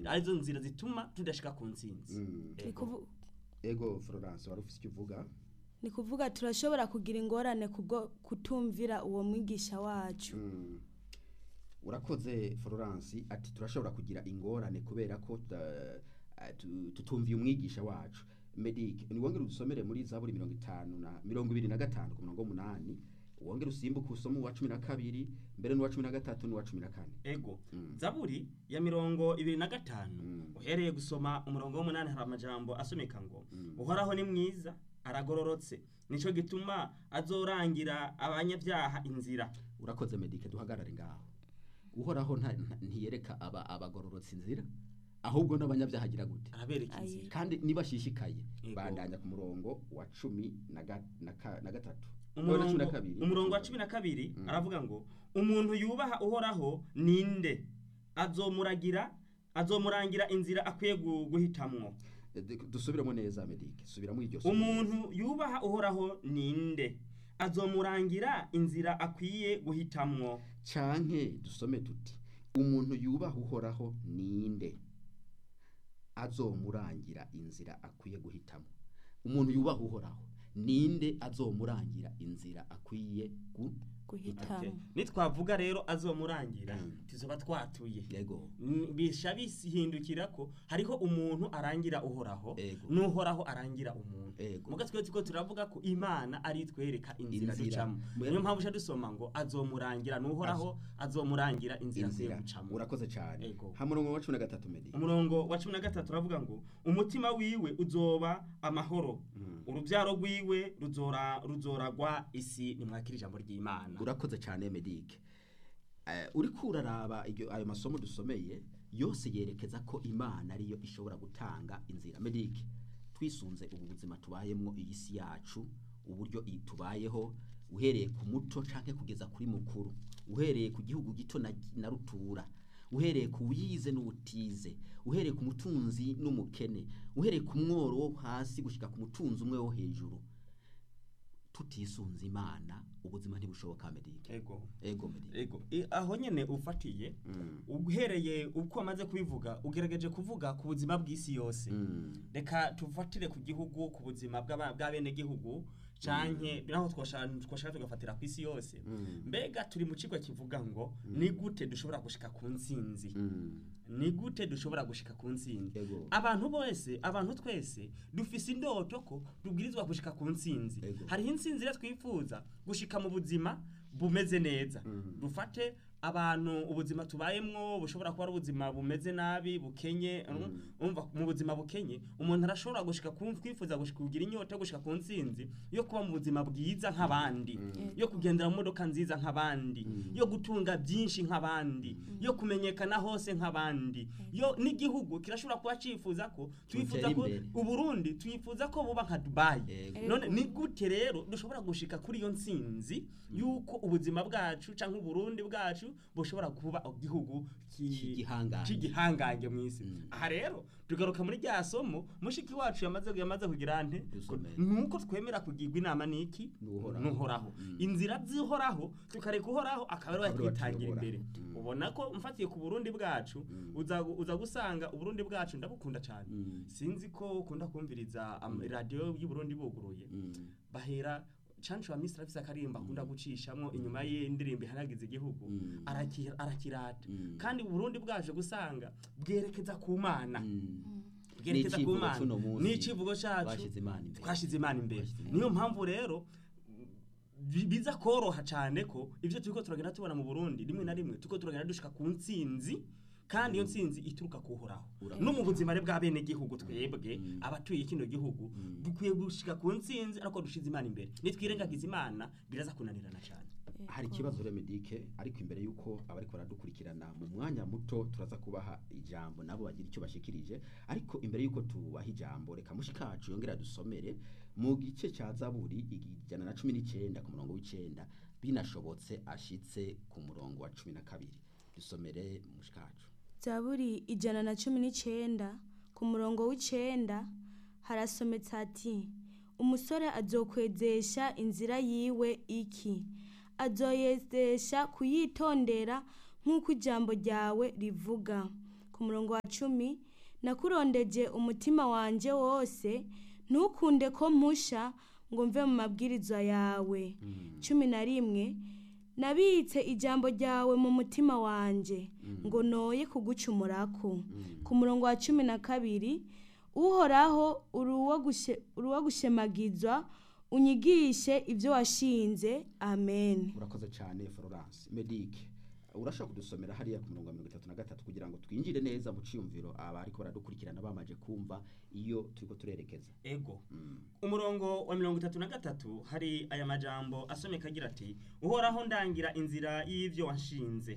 arizo nzira zituma tudashika ku ntsinzi Mm. Ni kuvu- ego florence wari ufite icyo uvuga ni kuvuga turashobora kugira ingorane kubwo kutumvira uwo mwigisha wacu Mm. urakoze florence ati turashobora kugira ingorane kubera ko tuta- eh, tu- tutumviye umwigisha wacu medic niwongere udusomere muri zaburi mirongo itanu na mirongo ibiri na gatanu ku murongo w'umunani wongere usimbuke usome uwa cumi na kabiri mbere n'uwa cumi na gatatu n'uwa cumi na kane ego Mm. zaburi ya mirongo ibiri na gatanu Mm. uhereye gusoma umurongo w'umunani hari amajambo asomeka ngo Mm. uhoraho ni mwiza aragororotse nico gituma azorangira abanyabyaha inzira urakoze medike duhagarare ngaho uhoraho nta- nta- ntiyereka aba abagororotse inzira ahubwo n'abanyabyaha agira gute arabereka Aye. inzira kandi nibashishikaye Yego. bandanya ku murongo wa cumi na ga- na ka- na gatatu umurongo, na cumi na kabiri umurongo wa cumi na kabiri Mm. aravuga ngo umuntu yubaha uhoraho ninde azomuragira azomurangira inzira akwiye gu- guhitamwo Eh, du- dusubiremo neza medike subiramo iryo somo umuntu yubaha uhoraho ninde azomurangira inzira akwiye guhitamwo canke dusome tuti umuntu yubaha uhoraho ninde azomurangira inzira akwiye guhitamo umuntu yubaha uhoraho ninde azomurangira inzira akwiye gu guhitamo Okay. nitwavuga rero azomurangira Mm. tuzoba twatuye yego N- bisha bihindukira ko hariho umuntu arangira uhoraho Ego. n'uhoraho arangira umuntu Ego. muga twe tuko turavuga ko imana ari twereka inzira Inzira. ducamo Mu- niyo mpamvu uca dusoma ngo azomurangira n'uhoraho azomurangira inzira akwiye inzira gucamo urakoze cyane Ego. ha murongo wa cumi na gatatu medike umurongo wa cumi na gatatu uravuga ngo umutima wiwe uzoba amahoro Mm. urubyaro rwiwe ruzora ruzoragwa isi nimwakira ijambo ry'imana urakoze cyane medike Eh, uriko uraraba iryo ayo masomo dusomeye yose yerekeza ko imana ariyo ishobora gutanga inzira medike twisunze ubu buzima tubayemo iyi si yacu uburyo i- tubayeho uhereye ku muto canke kugeza kuri mukuru uhereye ku gihugu gito na, na rutura uhereye ku wize n'ubutize uhereye ku mutunzi n'umukene uhereye ku mworo wo hasi gushika ku mutunzi umwe wo hejuru tutisunze imana ubuzima ntibushoboka medike ego ego medike ego I- aho nyene ufatiye Mm. uhereye uko wamaze kubivuga ugerageje kuvuga ku buzima bw'isi yose Mm. reka tufatire ku gihugu ku buzima bw'aba- bw'abenegihugu canke naho twoshaka twoshaka tugafatira ku isi yose Mm. mbega turi mu kigo kivuga ngo ni gute dushobora gushika ku ntsinzi Mm. ni gute dushobora gushika ku ntsinzi Ego. abantu bose abantu twese dufise indoto ko tubwirizwa gushika ku ntsinzi Ego. hariho intsinzi rero twifuza gushika mu buzima bumeze neza Mm. dufate abantu ubuzima tubayemwo bushobora kuba ari ubuzima bumeze nabi bukenye umva mu buzima bukenye umuntu arashobora gushika ku kwifuza gushika kugira inyota yo gushika ku ntsinzi yo kuba mu buzima bwiza nk'abandi yo kugendera mu modoka nziza nk'abandi yo gutunga byinshi nk'abandi yo kumenyekana hose nk'abandi yo n'igihugu kirashobora kuba cifuza ko twifuza Gutera ko imbere. uburundi twifuza ko buba nka dubayi Ego. none ni gute rero dushobora gushika kuri iyo ntsinzi yuko ubuzima bwacu canke uburundi bwacu bushobora kuba igihugu ki- C'igihangange. c'igihangange mu isi Mm. aha rero tugaruka muri rya somo mushiki wacu yamaze yamaze kugira nte Dusomere. nuko twemera kugirwa inama niki N'uhoraho. n'uhoraho Mm. inzira zihoraho tukareka uhoraho akaba ari we Akaba ari we twitangira atuyobora. imbere Mm. ubona ko mfatiye ku burundi bwacu Mm. uza uza gusanga uburundi bwacu ndabukunda cyane Mm. sinzi ko ukunda kumviriza am- radiyo y'uburundi buguruye Mm. bahera cancu wa misiri afise akarimba akunda gucishamwo inyuma y'indirimbo ihanagiza igihugu Mm. araki- arakirata Mm. kandi uburundi bwaje gusanga bwerekeza ku mana Mm. bwerekeza ku N'icivugo mana c'uno munsi. n'icivugo cacu Twashize Imana imbere. twashize imana imbere Twashize Imana niyo mpamvu rero bi- biza koroha cyane ko ivyo turiko turagenda tubona mu burundi rimwe na rimwe turiko turagenda dushika ku ntsinzi kandi iyo ntsinzi ituruka kuhoraho Urakoze. no mu buzima rero bw'abenegihugu twebwe Mm. abatuye kino gihugu Mm. dukwiye gushika ku ntsinzi ariko dushize imana imbere nitwirengagiza imana biraza kunanirana cyane hari ikibazo remedike ariko imbere y'uko abariko baradukurikirana mu mwanya muto turaza kubaha ijambo nabo bagira icyo bashikirije ariko imbere y'uko tubaha ijambo reka mushikacu yongera dusomere mu gice cya zaburi ijana na cumi n'icenda ku murongo w'icenda binashobotse ashitse ku murongo wa cumi na kabiri dusomere mushikacu zaburi ijana na cumi n'icyenda ku murongo w'icenda harasometse ati umusore azokwezesha inzira yiwe iki azoyezesha kuyitondera nk'uko ijambo ryawe rivuga ku ku murongo wa cumi nakurondeje umutima wanjye wose ntukunde ko mpusha ngo mve mu mabwirizwa yawe cumi na rimwe nabitse ijambo ryawe mu mutima wanjye ngo noye kugucumurako ku murongo wa cumi na kabiri uhoraho uri uwo gushe- uri uwo gushemagizwa unyigishe ibyo washinze amen urakoze cyane florence medike urashaka kudusomera hariya ku murongo wa mirongo itatu na gatatu kugira ngo twinjire neza mu ciyumviro abariko baradukurikirana bamaje kumva iyo turiko turerekeza ego umurongo wa mirongo itatu na gatatu hari aya majambo asomeka agira ati uhoraho ndangira inzira y'ivyo wanshinze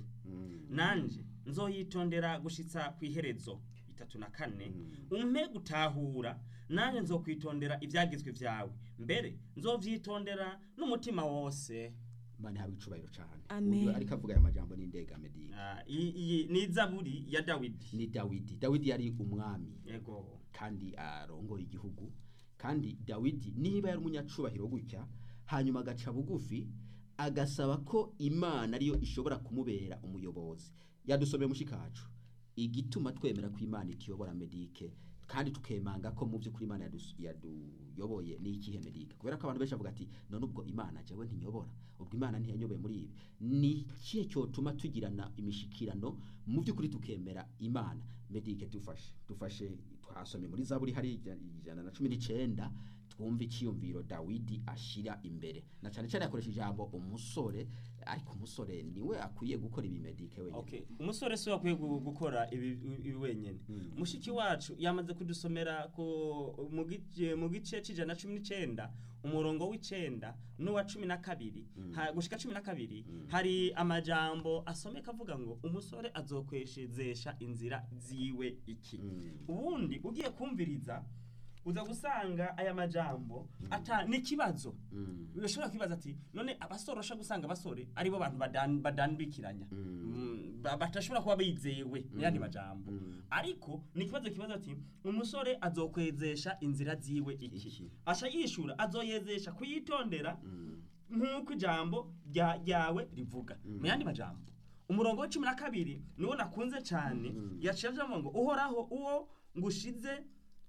nanje nzoyitondera gushitsa ku iherezo itatu na kane umpe gutahura nanje nzokwitondera ivyagizwe vyawe mbere nzovyitondera n'umutima wose mani hawe icubahiro cyane Amen. Uyu ariko avuga aya majambo n'indega medike Ah, iyi iyi ni zaburi ya dawidi ni dawidi dawidi yari umwami ego kandi arongoye igihugu kandi dawidi niba yari umunyacubahiro gutya hanyuma agaca bugufi agasaba ko imana ariyo ishobora kumubera umuyobozi yadusomeye mushikacu igituma twemera ko imana ituyobora medike kandi tukemanga ko mu by'ukuri imana yadus- yaduyoboye ni ikihe medike kubera ko abantu benshi bavuga ati none ubwo imana jewe ntiyobora ubwo imana ntiyanyoboye muri ibi ni ikihe cyotuma tugirana imishikirano mu by'ukuri tukemera imana medike dufashe dufashe twasomye muri zaburi hari ija- ijana na cumi n'icenda twumva icyiyumviro dawidi ashira imbere na cyane cyane yakoresha ijambo umusore ariko umusore niwe akwiye gukora ibi medike wenyine Okay. umusore si we akwiye gu- gukora ibi ibi wenyene mushiki wacu yamaze kudusomera ku mu gice mu gice c'ijana na cumi n'icenda umurongo w'icenda n'uwa cumi na kabiri ha- gushika cumi na kabiri hari amajambo asomeka avuga ngo umusore azokweshezesha inzira ziwe iki ubundi ugiye kumviriza uza gusanga aya majambo ata n'ikibazo Mm. urashobora kwibaza ati none abasore urashobora gusanga abasore aribo bantu badan- badandikiranya Mm, ba- batashobora kuba bizewe n'ayandi majambo ariko ni ikibazo kibaza ati umusore azokwezesha inzira ziwe iki Iki. asha yishura azoyezesha kuyitondera nk'uko ijambo rya- ryawe rivuga mu yandi majambo umurongo wa cumi na kabiri niwo nakunze cyane yaciye avuga ngo uhoraho uwo ngushize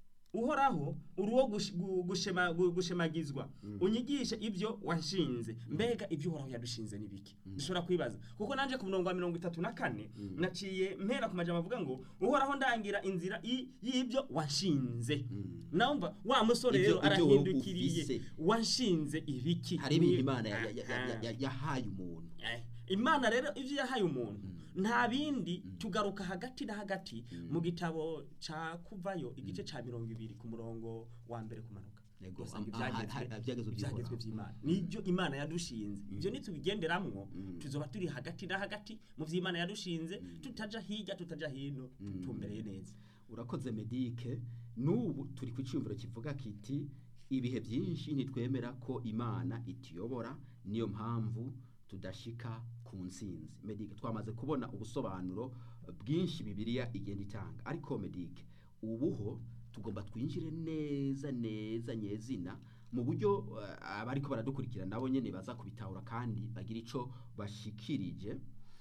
uhoraho uri uwo gush- gu- gushema- gu- gushemagizwa unyigishe ibyo washinze mbega ibyo uhoraho yadushinze ni biki dushobora kwibaza kuko nanje ku murongo wa mirongo itatu na kane naciye mpera ku majambo avuga ngo uhoraho ndangira inzira i- y'ibyo washinze nawumva wa musore Ibyo- rero ibyo wowe arahindukiriye ufise. washinze ibiki hari ibintu Ni- imana ya- ya- ya- ya- Aha. ya- yahaye umuntu Eh, imana rero ibyo yahaye umuntu nta bindi tugaruka hagati na hagati mu gitabo ca kuvayo igice ca mirongo ibiri ku murongo wa mbere kumanuka Yego, Dusanga am- aha- ibyagezwe- ha- ibyagezwe ibyagezwe by'Uhoraho. by'imana nibyo imana yadushinze ibyo nitubigenderamwo tuzoba turi hagati na hagati mu vy'imana yadushinze tutaja hirya tutaja hino tumbereye neza urakoze medike n'ubu turi ku cyumviro kivuga kiti ibihe byinshi ntitwemera ko imana ituyobora niyo mpamvu tudashika ku nsinzi medike twamaze kubona ubusobanuro bwinshi bibiliya igenda itanga ariko medike ubuho tugomba twinjire neza neza nyezina mu buryo eh, abariko baradukurikira nabo nyene baza kubitahura kandi bagira ico bashikirije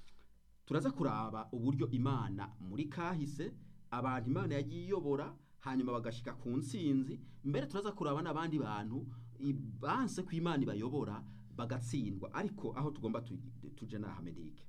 turaza kuraba uburyo imana muri kahise abantu imana yagiye iyobora hanyuma bagashika ku nsinzi mbere turaza kuraba n'abandi bantu i- banse ko imana ibayobora bagatsindwa ariko aho tugomba tu- tuje naha medike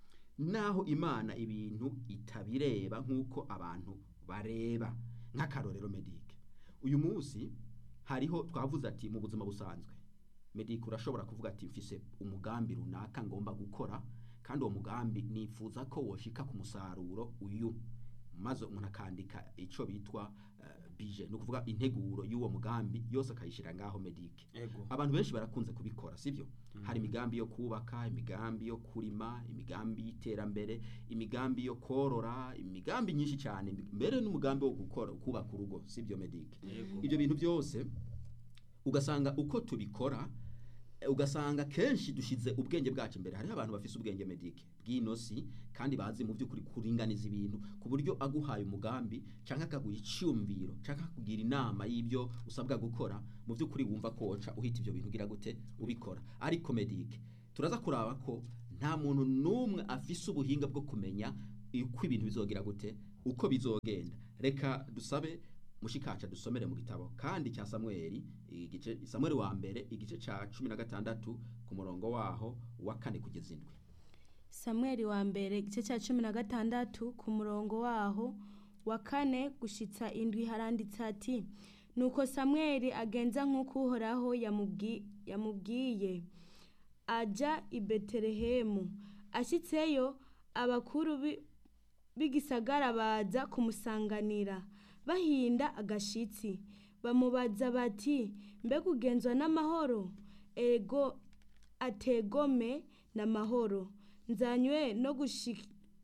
naho imana ibintu itabireba nk'uko abantu bareba nk'akarorero medike uyu munsi hariho twavuze ati mu buzima busanzwe medike urashobora kuvuga ati mfise umugambi runaka ngomba gukora kandi uwo mugambi nifuza ko woshika ku musaruro uyu maze umuntu akandika icyo bitwa eh, bije ni ukuvuga integuro y'uwo mugambi yose akayishyira ngaho medike ego abantu benshi barakunze kubikora sibyo hari imigambi yo kubaka imigambi yo kurima imigambi y'iterambere imigambi yo korora imigambi myinshi cyane mbere n'umugambi wo gukora kubaka urugo sibyo medike Yego. ibyo bintu byose ugasanga uko tubikora eh, ugasanga kenshi dushize ubwenge bwacu imbere hariho abantu bafise ubwenge medike bw'inosi kandi bazi mu by'ukuri kuringaniza ibintu ku buryo aguhaye umugambi cyangwa akaguha icyumviro cyangwa akakugira inama y'ibyo usabwa gukora mu by'ukuri wumva ko woca uhita ibyo bintu ugira gute ubikora ariko medike turaza kuraba ko nta muntu n'umwe afise ubuhinga bwo kumenya uko ibintu bizogira gute uko bizogenda reka dusabe mushikaca dusomere mu gitabo kandi cya samweli igice samweli wa mbere igice ca cumi na gatandatu ku murongo waho wa kane kugeza indwi samweli wa mbere igice cya cumi na gatandatu ku murongo waho wa kane gushitsa indwi haranditse ati nuko samweli agenza nk'uko uhoraho yamubwi- yamubwiye ajya i betelehemu ashyitseyo abakuru bi- b'igisagara baza kumusanganira bahinda agashitsi bamubaza bati mbega ugenzwa n'amahoro ego ategome n'amahoro nzanywe no gushika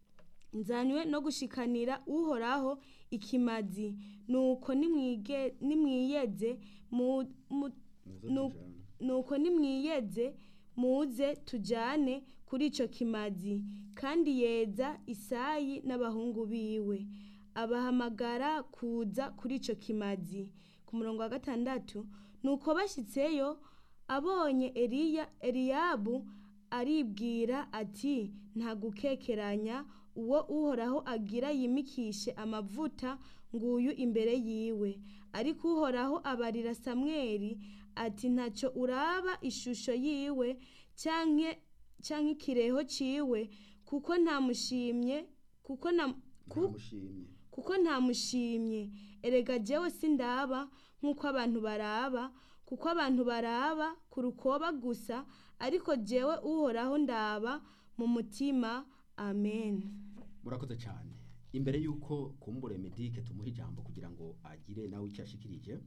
nzanywe no gushikanira uhoraho ikimazi nuko nimwige- nimwiyeze mu- mu- Nu- nuko nimwiyeze muze tujyane kuri icyo kimazi kandi yeza isayi n'abahungu biwe abahamagara kuza kuri icyo kimazi ku murongo wa gatandatu nuko bashyitseyo abonye eliya eliyabu aribwira ati nta gukekeranya uwo uhoraho agira yimikishe amavuta nguyu imbere yiwe ariko uhoraho abarira samweli ati ntacyo uraba ishusho yiwe canke canke ikireho ciwe kuko ntamushimye kuko na ku- ntamushimye kuko ntamushimye erega jewe sindaba nk'uko abantu baraba kuko abantu baraba ku rukoba gusa ariko jewe uhoraho ndaba mu mutima amen murakoze cyane imbere y'uko kumbure medike tumuha ijambo kugira ngo agire nawe icyo ashikirije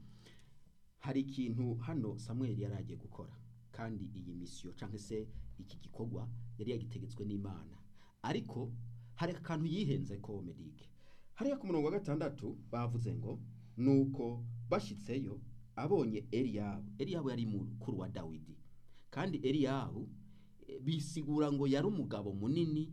hari ikintu hano samweli yari agiye gukora kandi iyi misiyo cyangwa se iki gikorwa yari yagitegetswe n'imana ariko hari akantu yihenze ko medike hariya ku murongo wa gatandatu bavuze ngo nuko bashyitseyo abonye eliyabu eliyabu yari mukuru wa dawidi kandi eliyabu eh, bisigura ngo yari umugabo munini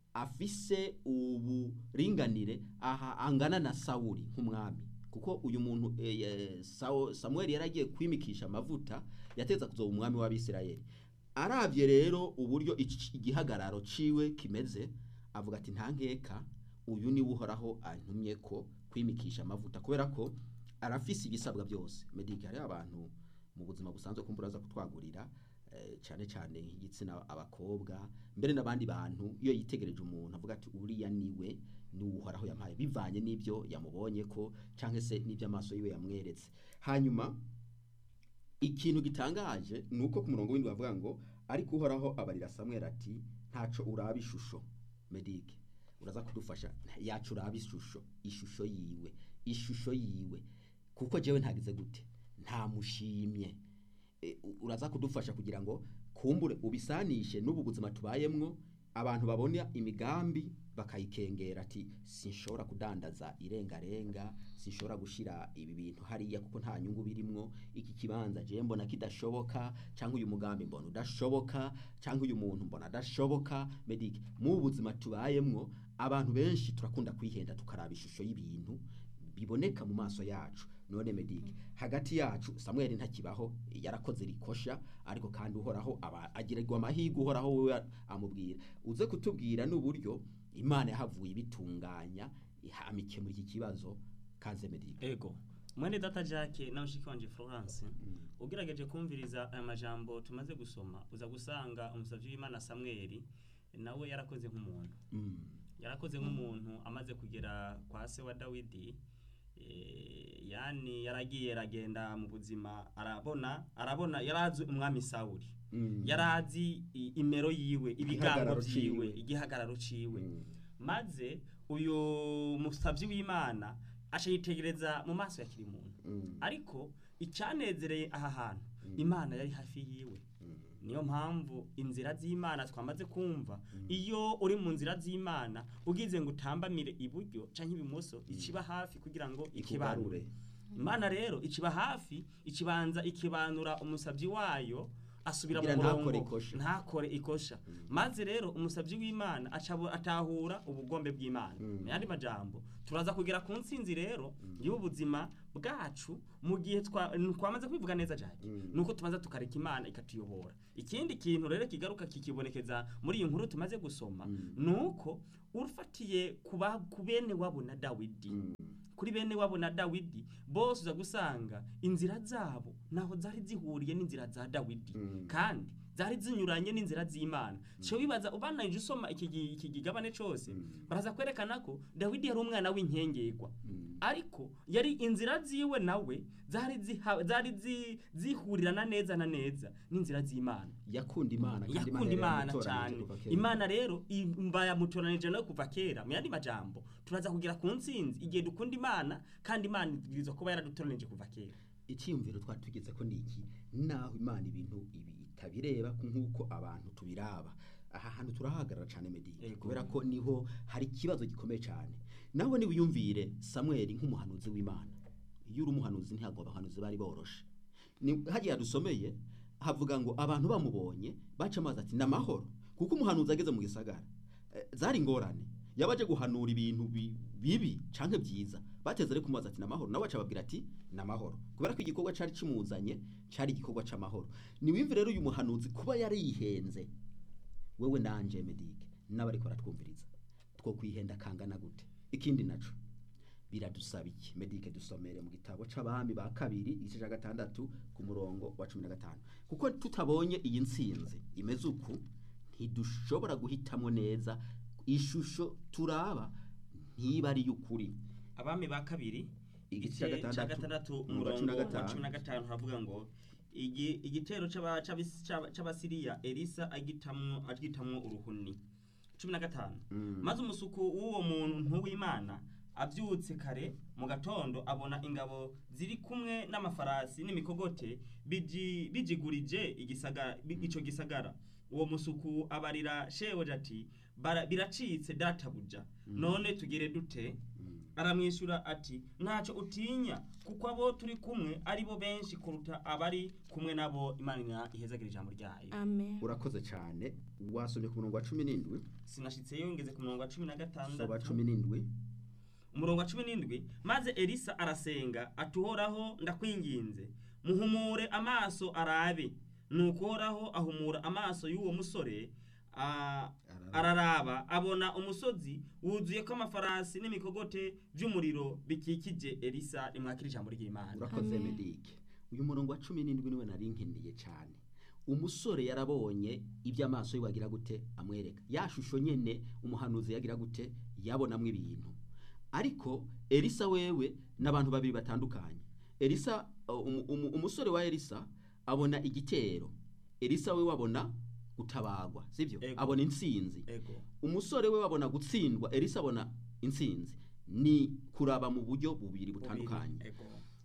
afise uburinganire aha angana na sawuli nk'umwami kuko uyu muntu eh, eh, Sawo- samuel yari agiye kwimikisha amavuta yateza kuzoba umwami w'abisirayeli arabye rero uburyo iki- igihagararo ciwe kimeze avuga ati nta nkeka uyu niwe uhoraho antumye ko kwimikisha amavuta kubera ko arafise ibisabwa byose medike hariho abantu mu buzima busanzwe kumbura aza kutwagurira eh, cyane cyane nk'igitsina abakobwa mbere n'abandi bantu iyo yitegereje umuntu avuga ati uriya niwe niwe uhoraho yampaye bivanye n'ibyo yamubonye ko cyangwa se n'ibyo amaso yiwe yamweretse hanyuma ikintu gitangaje ni uko ku murongo w'indi bavuga ngo ariko uhoraho abarira samweri ati ntaco uraba ishusho medike uraza kudufasha yacu uraba ishusho ishusho yiwe ishusho yiwe kuko jewe ntagize gute ntamushimye E, u- uraza kudufasha kugira ngo kumbure ubisanishe n'ubu buzima tubayemwo abantu babona imigambi bakayikengera ati sinshobora kudandaza irengarenga sinshobora gushira ibi bintu hariya kuko nta nyungu birimwo iki kibanza je mbona kidashoboka cyangwa uyu mugambi mbona udashoboka cyangwa uyu muntu mbona adashoboka medike mu buzima tubayemwo abantu benshi turakunda kwihenda tukaraba ishusho y'ibintu biboneka mu maso yacu none medike hagati yacu samweli ntakibaho yarakoze rikosha ariko kandi uhoraho aba agirirwa amahirwe uhoraho wewe amubwira uze kutubwira n'uburyo imana yahavuye ibitunganya ihamike muri iki kibazo kaze medike ego mwene data jacques na mushiki wanje florence ugerageje kumviriza aya majambo tumaze gusoma uza gusanga umusavyi w'imana samweli nawe yarakoze nk'umuntu Mm. yarakoze nk'umuntu amaze kugera kwa se wa dawidi eh, yani yaragiye aragenda mu buzima arabona arabona yarazi umwami sawuli Mm. yarazi i- imero yiwe ibigango Igihagararo vyiwe ciwe. igihagararo ciwe Mm. maze uyu musavyi w'imana aca yitegereza mu maso ya kiri muntu Mm. ariko icyanezereye aha hantu Mm. imana yari hafi yiwe Mm. niyo mpamvu inzira z'imana twamaze kumva iyo uri mu nzira z'imana ugize ngo utambamire iburyo canke ibumoso ikiba hafi kugira ngo ikibanure ikugarure imana rero ikiba hafi ikibanza ikibanura umusabyi wayo asubira mu Kugira ntakore murongo ikosha. ntakore ikosha maze rero umusabyi w'imana acabo- atahura ubugombe bw'imana Mm. mu yandi majambo turaza kugera ku ntsinzi rero y'ubuzima bwacu mu gihe twa- twamaze kwivuga neza cyane Mm. nuko tumaze tukareka imana ikatuyobora ikindi kintu rero kigaruka kikibonekeza muri iyi nkuru tumaze gusoma Mm. nuko ufatiye ku ba- ku bene wabo na dawidi Mm. kuri bene wabo na dawidi bose uza gusanga inzira zabo naho zari zihuriye n'inzira za dawidi Mm. kandi zari zinyuranye n'inzira z'imana cyo bibaza ubananije usoma iki gi- iki gigabane cyose Mm. baraza kwerekana ko dawidi yari umwana w'inkengerwa Mm. ariko yari inzira ziwe nawe zari ziha- zari zi- zihurirana neza na neza n'inzira z'imana yakunda imana kandi yakunda imana yaramutoranije cyane kuva kera. imana rero imba yamutoranije no kuva kera mu yandi majambo turaza kugera ku ntsinzi igihe dukunda imana kandi imana ibwirizwa kuba yaradutoranije kuva kera icyiyumviro twari tugeze ko ni iki naho imana ibintu ibi itabireba ku- nk'uko abantu tubiraba aha hantu turahagarara cyane medike Yego. kubera ko niho hari ikibazo gikomeye cyane nawe niwiyumvire samweli nk'umuhanuzi w'imana iyo uri umuhanuzi ntabwo abahanuzi bari boroshe Ni- hariya dusomeye havuga ngo abantu bamubonye baca amazi ati ni amahoro kuko umuhanuzi ageze mu gisagara eh, zari ingorane yaba aje guhanura ibintu bi- bibi canke byiza bateze rero kumubaza ati namahoro nawe aca ababwira ati namahoro kubera ko igikorwa cari kimuzanye cari igikorwa c'amahoro niwimve rero uyu muhanuzi kuba yari yihenze wewe nanje medike n'abariko baratwumviriza two kwihenda kangana gute ikindi naco biradusaba iki medike dusomere mu gitabo c'abami ba kabiri igice ca gatandatu ku murongo wa cumi na gatanu kuko tutabonye iyi ntsinzi imeze uku ntidushobora guhitamo neza ishusho turaba ntiba ari y'ukuri abami ba kabiri Igice cya igice cya gatandatu, gatandatu umurongo wa cumi na umurongo wa gatanu. cumi na gatanu haravuga ngo igi- igitero c'aba- c'abis- c'aba- c'abasiriya elisa agitamwo agitamwo uruhuni cumi na gatanu Mm. maze umusuku w'uwo muntu w'imana abyutse kare mu gatondo abona ingabo ziri kumwe n'amafarasi n'imikogote biji- bijigurije igisagara bi- ico gisagara uwo musuku abarira shebuja ati "Bara- biracitse databuja none tugire dute Mm. aramwishyura ati ntacyo utinya kuko abo turi kumwe ari bo benshi kuruta abari kumwe nabo imana ihezagira ijambo ryayo amen urakoze cyane wasomye ku murongo wa cumi n'indwi sinashitseyo ngeze ku murongo wa cumi na soba gatandatu cumi n'indwi umurongo wa cumi n'indwi maze elisa arasenga ati uhoraho ndakwinginze muhumure amaso arabe nuko uhoraho ahumura amaso y'uwo musore a- araraba abona umusozi wuzuye ko amafarasi n'imikogote by'umuriro bikikije elisa rimwakira ijambo ry'imana urakoze Amen. medike uyu murongo wa cumi n'indwi niwe nari nkeneye cyane umusore yarabonye ibyo amaso yiwe agira gute amwereka ya shusho nyene umuhanuzi yagira gute yabonamwo ibintu ariko elisa wewe n'abantu babiri batandukanye elisa uh, umu- umu- umusore wa elisa abona igitero elisa we wabona gutabagwa sibyo Ego. abona intsinzi ego umusore we wabona gutsindwa elisa abona intsinzi ni kuraba mu buryo bubiri butandukanye ego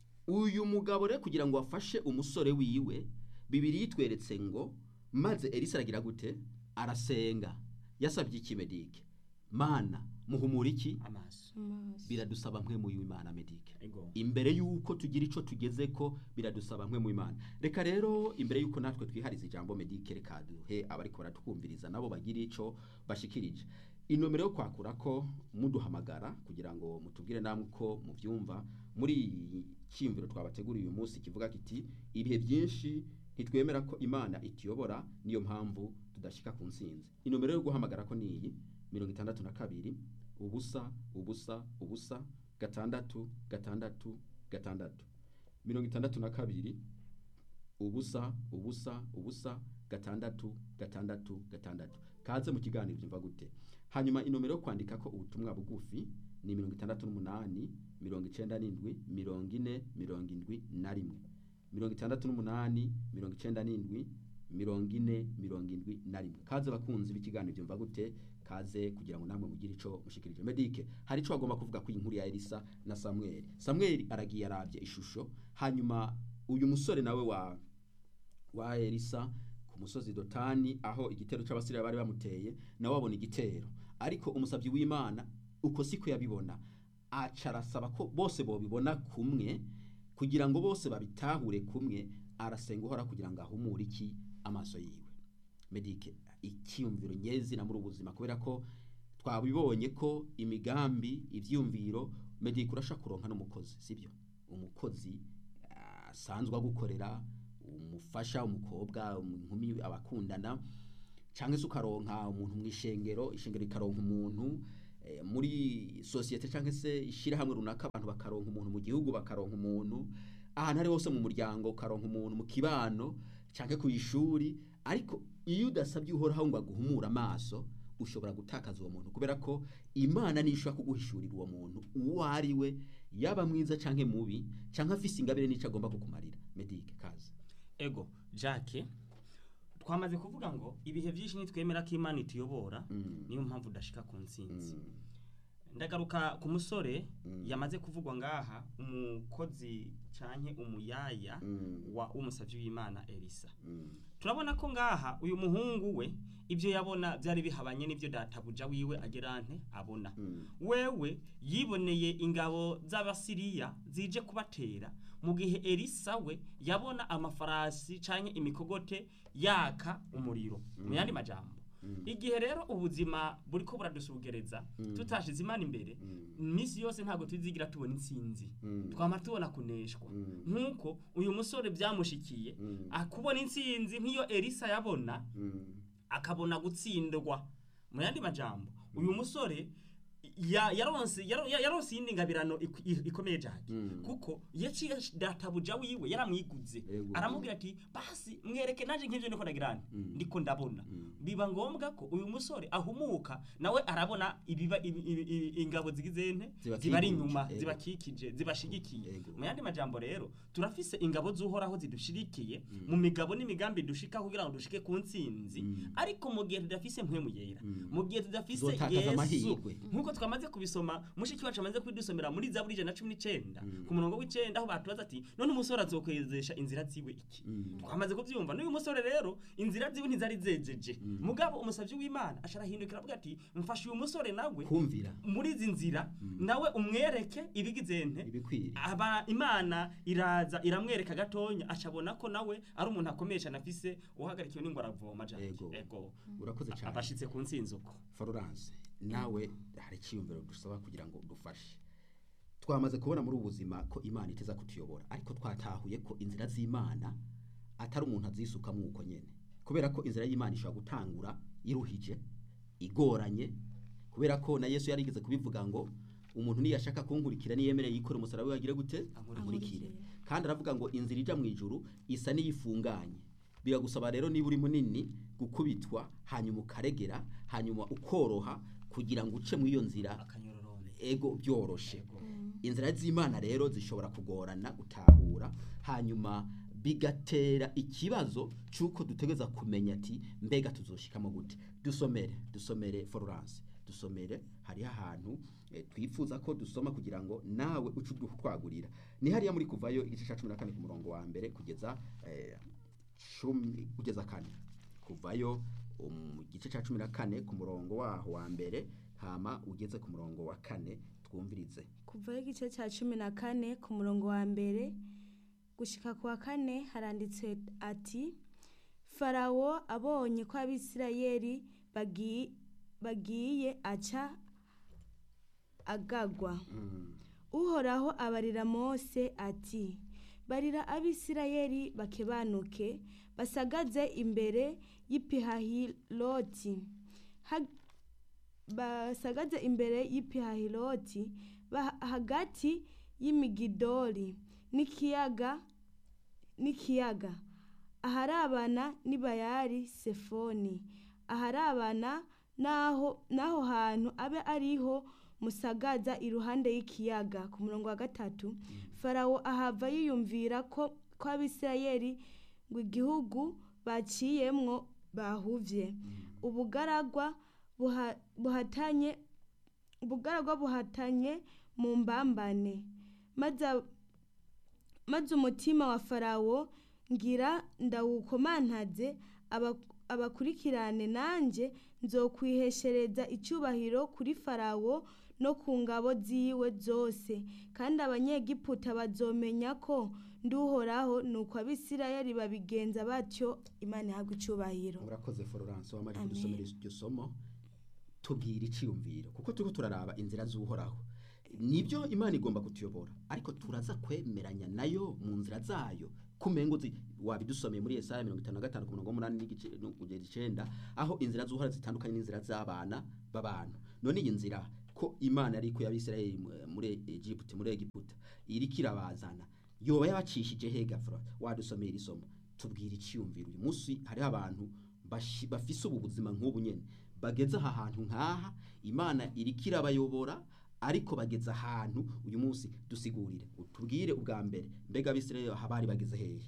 uyu mugabo rero kugira ngo afashe umusore wiwe bibiri yitweretse ngo maze elisa aragira gute arasenga yasabye iki medike mana muhumura iki amaso amaso biradusaba mwe mu imana medike ego imbere y'uko tugira icyo tugeze ko biradusaba mwe mu imana reka rero imbere y'uko natwe twihariza ijambo medike reka duhe abariko baratwumviriza nabo bagira icyo bashikirije inomero yo kwakura ko muduhamagara kugira ngo mutubwire namwe uko mubyumva muri iyi cyiyumviro twabateguriye uyu munsi kivuga kiti ibihe byinshi ntitwemera ko imana ituyobora niyo mpamvu tudashyika ku ntsinzi inomero yo guhamagara ko ni iyi mirongo itandatu na kabiri ubusa ubusa ubusa gatandatu gatandatu gatandatu mirongo itandatu na kabiri ubusa ubusa ubusa gatandatu gatandatu gatandatu kaze mu kiganiro byumva gute hanyuma inomero yo kwandika ko ubutumwa bugufi ni mirongo itandatu n'umunani mirongo icenda n'indwi mirongo ine mirongo indwi na rimwe mirongo itandatu n'umunani mirongo icenda n'indwi mirongo ine mirongo indwi na rimwe kaze bakunzi b'ikiganiro byumva gute kaze kugira ngo namwe mugire ico mushikirije medike hari ico bagomba kuvuga ku inkuru ya elisa na samweli samweli aragiye arabye ishusho hanyuma uyu musore nawe wa wa elisa ku musozi dotani aho igitero c'abasiriya bari bamuteye nawe abona igitero ariko umusabyi w'imana uko siko yabibona aca arasaba ko bose bobibona kumwe kugira ngo bose babitahure kumwe arasenga uhora kugira ngo ahumure iki amaso yiwe medike icyiyumviro nyezina muri ubuzima kubera ko twabibonye ko imigambi ivyumviro medike urashaka kuronka n'umukozi sibyo umukozi ah, asanzwe agukorera umufasha umukobwa inkumi abakundana cyangwa se ukaronka umuntu mu ishengero ishengero rikaronka umuntu eh, muri sosiyete cyangwa se ishyirahamwe runaka abantu bakaronka umuntu mu gihugu bakaronka umuntu ahantu ari hose mu muryango ukaronka umuntu mu kibano cyangwa ku ishuri ariko iyo udasabye uhoraho ngo aguhumure amaso ushobora gutakaza uwo muntu kubera ko imana niyo ishobora kuguhishurira uwo muntu uwo ari we yaba mwiza cyangwa mubi cyangwa afise ingabire n'icyo agomba kukumarira medike kazi ego jacques twamaze kuvuga ngo ibihe byinshi nitwemera ko imana ituyobora Mm. niyo mpamvu udashika ku ntsinzi Mm. ndagaruka ku musore Mm. yamaze kuvugwa ngaha umukozi canke umuyaya Mm. wa umusavyi w'imana elisa Mm. turabona ko ngaha uyu muhungu we ibyo yabona byari bihabanye n'ibyo databuja wiwe agerante abona Mm. wewe yiboneye ingabo z'abasiriya zije kubatera mu gihe elisa we yabona amafarasi canke imikogote yaka umuriro mu yandi majambo Mm. igihe rero ubuzima buriko buradusugereza Mm. tutashize imana imbere Mm. iminsi yose ntabwo tuzigira tubona intsinzi Mm. twama tubona kuneshwa Mm. nk'uko uyu musore byamushikiye Mm. akubona intsinzi nk'iyo elisa yabona Mm. akabona gutsindwa mu yandi majambo uyu musore ya- yaronse yaro- ya- yaronse iyindi ngabirano ik- i- ikomeye cyane Mm. kuko yaciye databuja wiwe yaramwiguze Yego. aramubwira ati basi mwereke naje nk'ivyo niko ndagirana Mm. ndiko ndabona Mm. biba ngombwa ko uyu musore ahumuka nawe arabona ibiba ibi- ibi- ibi- ingabo zigize nte Zibakikuje, zibari inyuma yego. zibakikije zibashigikiye Yego. mu yandi majambo rero turafise ingabo z'uhoraho zidushirikiye mu migabo n'imigambi dushika kugira ngo dushike ku ntsinzi Mm. ariko mu gihe tudafise mpwemu yera Mm. mu gihe tudafise Tuzotakaza yesu amahirwe. nk'uko twamaze kubisoma mushiki wacu amaze kubidusomera muri zaburi ijana na cumi n'icenda Mm. ku murongo w'icenda aho batubaza ati none umusore azokwezesha inzira ziwe iki Mm. twamaze kubyumva n'uyu musore rero inzira ziwe ntizari zejeje Mm. mugabo umusavyi w'imana asharahindukira avuga ati mfashe uyu musore nawe kumvira muri izi nzira Mm. nawe umwereke ibigize nte ibikwiriye aba imana iraza iramwereka gatonya acabona ko nawe ari umuntu akomeye cyane afise uhagarikiwe n'ingwara aravoma Jack. Ego. ego urakoze cyane abashitse ku ntsinzi uko Florence nawe hari icyiyumviro dusaba kugira ngo dufashe twamaze kubona muri ubu buzima ko imana iteza kutuyobora ariko twatahuye ko inzira z'imana atari umuntu azisukamo uko nyene kubera ko inzira y'imana ishobora gutangura iruhije igoranye kubera ko na yesu yarigeze kubivuga ngo umuntu niyashaka kunkurikira niyemereye yikore umusaraba we agire gute ankurikire kandi aravuga ngo inzira ija mu ijuru isa n'iyifunganye biragusaba rero niba uri munini gukubitwa hanyuma ukaregera hanyuma ukoroha kugira ngo uce mu iyo nzira akanyororone ego byoroshe Ego. inzira z'imana rero zishobora kugorana gutahura hanyuma bigatera ikibazo cy'uko dutegereza kumenya ati mbega tuzoshikamo gute dusomere dusomere Florence dusomere hariho ahantu eh, twifuza ko dusoma kugira ngo nawe uce utwagurira ni hariya muri kuvayo igice cya cumi na kane ku murongo wa mbere kugeza eh, cumi kugeza kane kuvayo mu gice cya cumi na kane ku murongo waho wa mbere hama ugeze ku murongo wa kane twumvirize kuvaho igice cya cumi na kane ku murongo wa mbere gushika ku wa kane haranditse ati farawo abonye ko abisirayeli bagi- bagiye aca agagwa Mm. uhoraho abarira mose ati barira abisirayeli bakebanuke basagaze imbere y'ipihahiroti Ha- basagaze imbere y'ipihahiroti ba- hagati y'imigidoli n'ikiyaga n'ikiyaga aharabana n'ibayari sefoni aharabana n'aho n'aho hantu abe ariho musagaza iruhande y'ikiyaga ku murongo wa gatatu farawo ahava yiyumvira ko ko abisirayeli ngo igihugu baciyemwo bahuvye ubugaragwa buha- buhatanye ubugaragwa buhatanye mu mbambane maze a- maze umutima wa farawo ngira ndawukomantaze aba- abakurikirane nanjye nzokwiheshereza icyubahiro kuri farawo no ku ngabo ziwe zose kandi abanyegiputa bazomenya ko nduhoraho nuko abisirayeli babigenza batyo imana ihabwa icubahiro murakoze florence wamaze Amen. kudusomera iryo somo tubwira iciyumviro kuko turiko turaraba inzira z'uhoraho nibyo imana igomba kutuyobora ariko turaza kwemeranya nayo mu nzira zayo kumengo zi wabidusomeye muri Yesaya 55 ku murongo w'umunani n'igice no kugeza icenda aho inzira z'uhoraho zitandukanye n'inzira z'abana b'abantu none iyi nzira ko imana ariko y'abisirayeli mu- muri Egypt muri Egiputa iriko irabazana yoba yabacishije hega Flora wadusomeye iri somo tubwira iciyumviro uyu munsi hariho abantu bashi- bafise ubu buzima nk'ubu nyene bageze aha hantu nk'aha imana iriko irabayobora ariko bageze ahantu uyu munsi dusigurire tubwire ubwa mbere mbega abisirayeli aha bari bageze hehe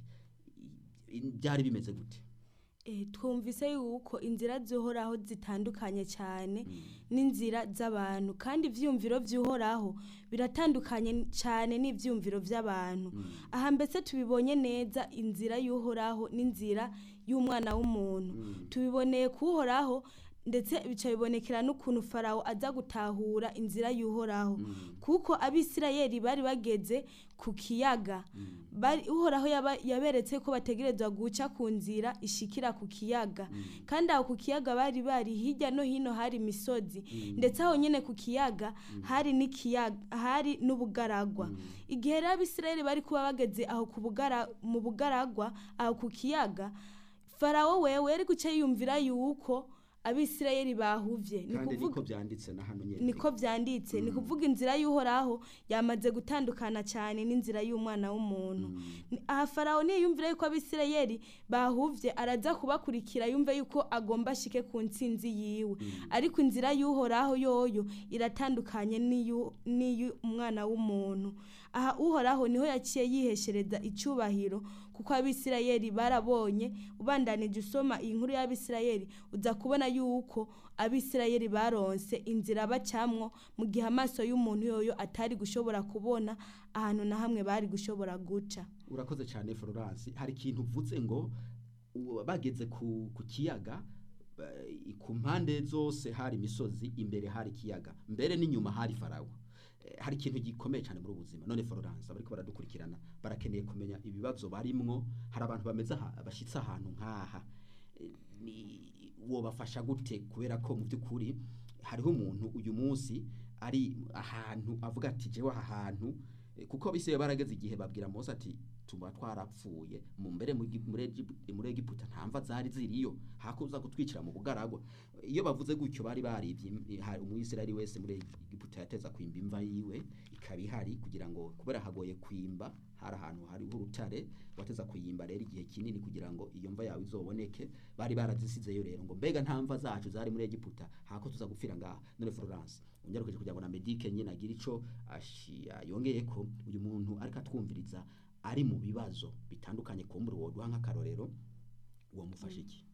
I- i- byari bimeze gute Eh, twumvise yuko inzira zihoraho zitandukanye cyane n'inzira z'abantu kandi ivyumviro vy'uhoraho biratandukanye cyane n'ivyumviro vy'abantu aha mbese tubibonye neza inzira y'uhoraho n'inzira y'umwana w'umuntu tubiboneye kuhoraho ndetse bica bibonekera n'ukuntu farawo aza gutahura inzira y'uhoraho kuko abisirayeli bari bageze ku kiyaga bari uhoraho yaba- yaberetse ko bategerezwa guca ku nzira ishikira ku kiyaga kandi aho ku kiyaga bari bari hirya no hino hari imisozi ndetse aho nyine ku kiyaga hari n'ikiyaga hari n'ubugaragwa igihe rero abisirayeli bari kuba bageze aho ku bugara mu bugaragwa aho ku kiyaga farawo wewe yari guca yiyumvira yuko abisirayeli bahuvye ni kandi kuvuga niko byanditse na hano nyene niko vyanditse ni kuvuga inzira y'uhoraho yamaze gutandukana cyane n'inzira y'umwana w'umuntu Ni- aha farawo niyumvira yuko abisirayeli bahuvye araza kubakurikira yumve yuko agomba ashike ku ntsinzi yiwe ariko inzira y'uhoraho yoyo iratandukanye n'iyu- n'iy'umwana w'umuntu aha uhoraho niho yaciye yiheshereza icubahiro kuko abisirayeli barabonye ubandanije usoma iyi nkuru y'abisirayeli uza kubona yuko abisirayeli baronse inzira bacamwo mu gihe amaso y'umuntu yoyo atari gushobora kubona ahantu na hamwe bari gushobora guca urakoze cyane florence hari ikintu uvuze ngo u- bageze ku, ku kiyaga ba- i- ku mpande zose hari imisozi imbere hari ikiyaga mbere n'inyuma hari farawo Eh, hari ikintu gikomeye cyane muri ubu buzima none florence abariko baradukurikirana barakeneye kumenya ibibazo barimwo hari abantu bameze aha- bashitse ahantu nk'aha Eh, ni wobafasha gute kubera ko mu by'ukuri hariho umuntu uyu munsi ari ahantu avuga ati jewe aha hantu Eh, kuko bise barageze igihe babwira Mose ati tuba twarapfuye mu mbere mu Egi- muri Egipu- muri Egiputa nta mva zari ziriyo hakuza gutwikira mu bugaragwa iyo bavuze gutyo bari barivye im- ha- umwisirayeli wese muri Egiputa yateza kwimba imva yiwe ikaba ihari kugira ngo kubera hagoye kwimba hari ahantu hari urutare wateza kuyimba rero igihe kinini kugira ngo iyo mva yawe izoboneke bari barazisizeyo rero ngo mbega nta mva zacu zari muri Egiputa hako tuza gupfira ngaha none Florence unyarukeje kugira ngo na Medike nyine agira ico ashi- yongeye ko uyu muntu ariko atwumviriza ari mu bibazo bitandukanye kumbura woduha nk'akarorero uwo mufasha iki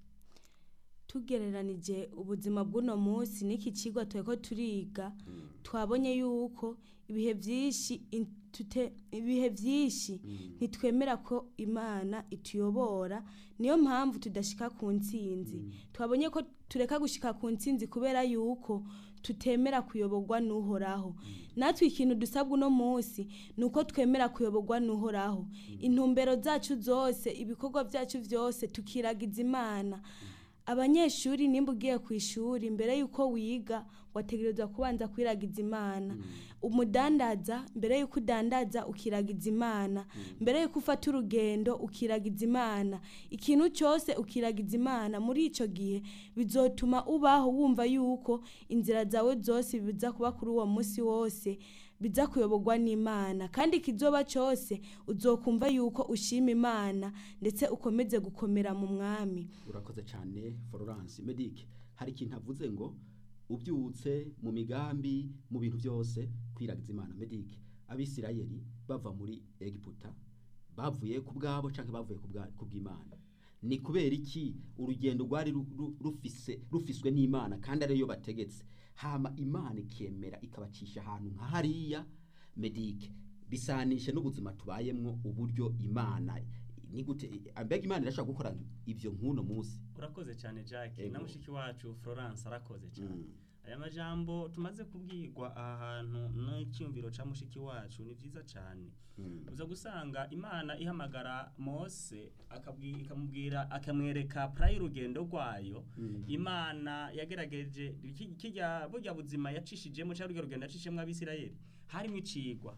tugereranije ubuzima bw'uno munsi n'iki kigo tureko turiga twabonye yuko ibihe byinshi in- tute- ibihe byinshi ntitwemera ko imana ituyobora niyo mpamvu tudashika ku ntsinzi twabonye ko tureka gushika ku ntsinzi kubera yuko tutemera kuyoborwa n'uhoraho natwe ikintu dusabwa uno munsi ni uko twemera kuyoborwa n'uhoraho intumbero zacu zose ibikorwa byacu byose tukiragiza imana abanyeshuri nimba ugiye ku ishuri mbere y'uko wiga wategerezwa kubanza kwiragiza imana umudandaza mbere y'uko udandaza ukiragiza imana mbere y'uko ufata urugendo ukiragiza imana ikintu cyose ukiragiza imana muri icyo gihe bizotuma ubaho wumva yuko inzira zawe zose biza kuba kuri uwo munsi wose biza kuyoborwa n'imana kandi ikizoba cyose uzokumva yuko ushima imana ndetse ukomeze gukomera mu mwami urakoze cyane Florence Medic hari ikintu avuze ngo ubyutse mu migambi mu bintu byose kwiragiza imana Medic abisirayeli bava muri Egiputa bavuye ku bwabo cyangwa bavuye ku bwa- ku bw'imana ni kubera iki urugendo rwari ru- ru- rufise rufiswe n'imana kandi ariyo bategetse hama imana ikemera ikabacisha ahantu nka hariya Medic bisanishe n'ubuzima tubayemwo uburyo imana ni gute mbega imana irashobora gukora ibyo nk'uno munsi urakoze cyane Jack Ego. na mushiki wacu Florence arakoze cyane Mm. aya majambo tumaze kubwirwa aha hantu n'icyumviro ca mushiki wacu ni vyiza cane Mm. uza gusanga imana ihamagara mose akabwi- ikamubwira akamwereka pura y'urugendo rwayo Mm. imana yagerageje ki- kirya burya buzima yacishijemo cyangwa urwo rugendo yacishijemo abisirayeli harimo icigwa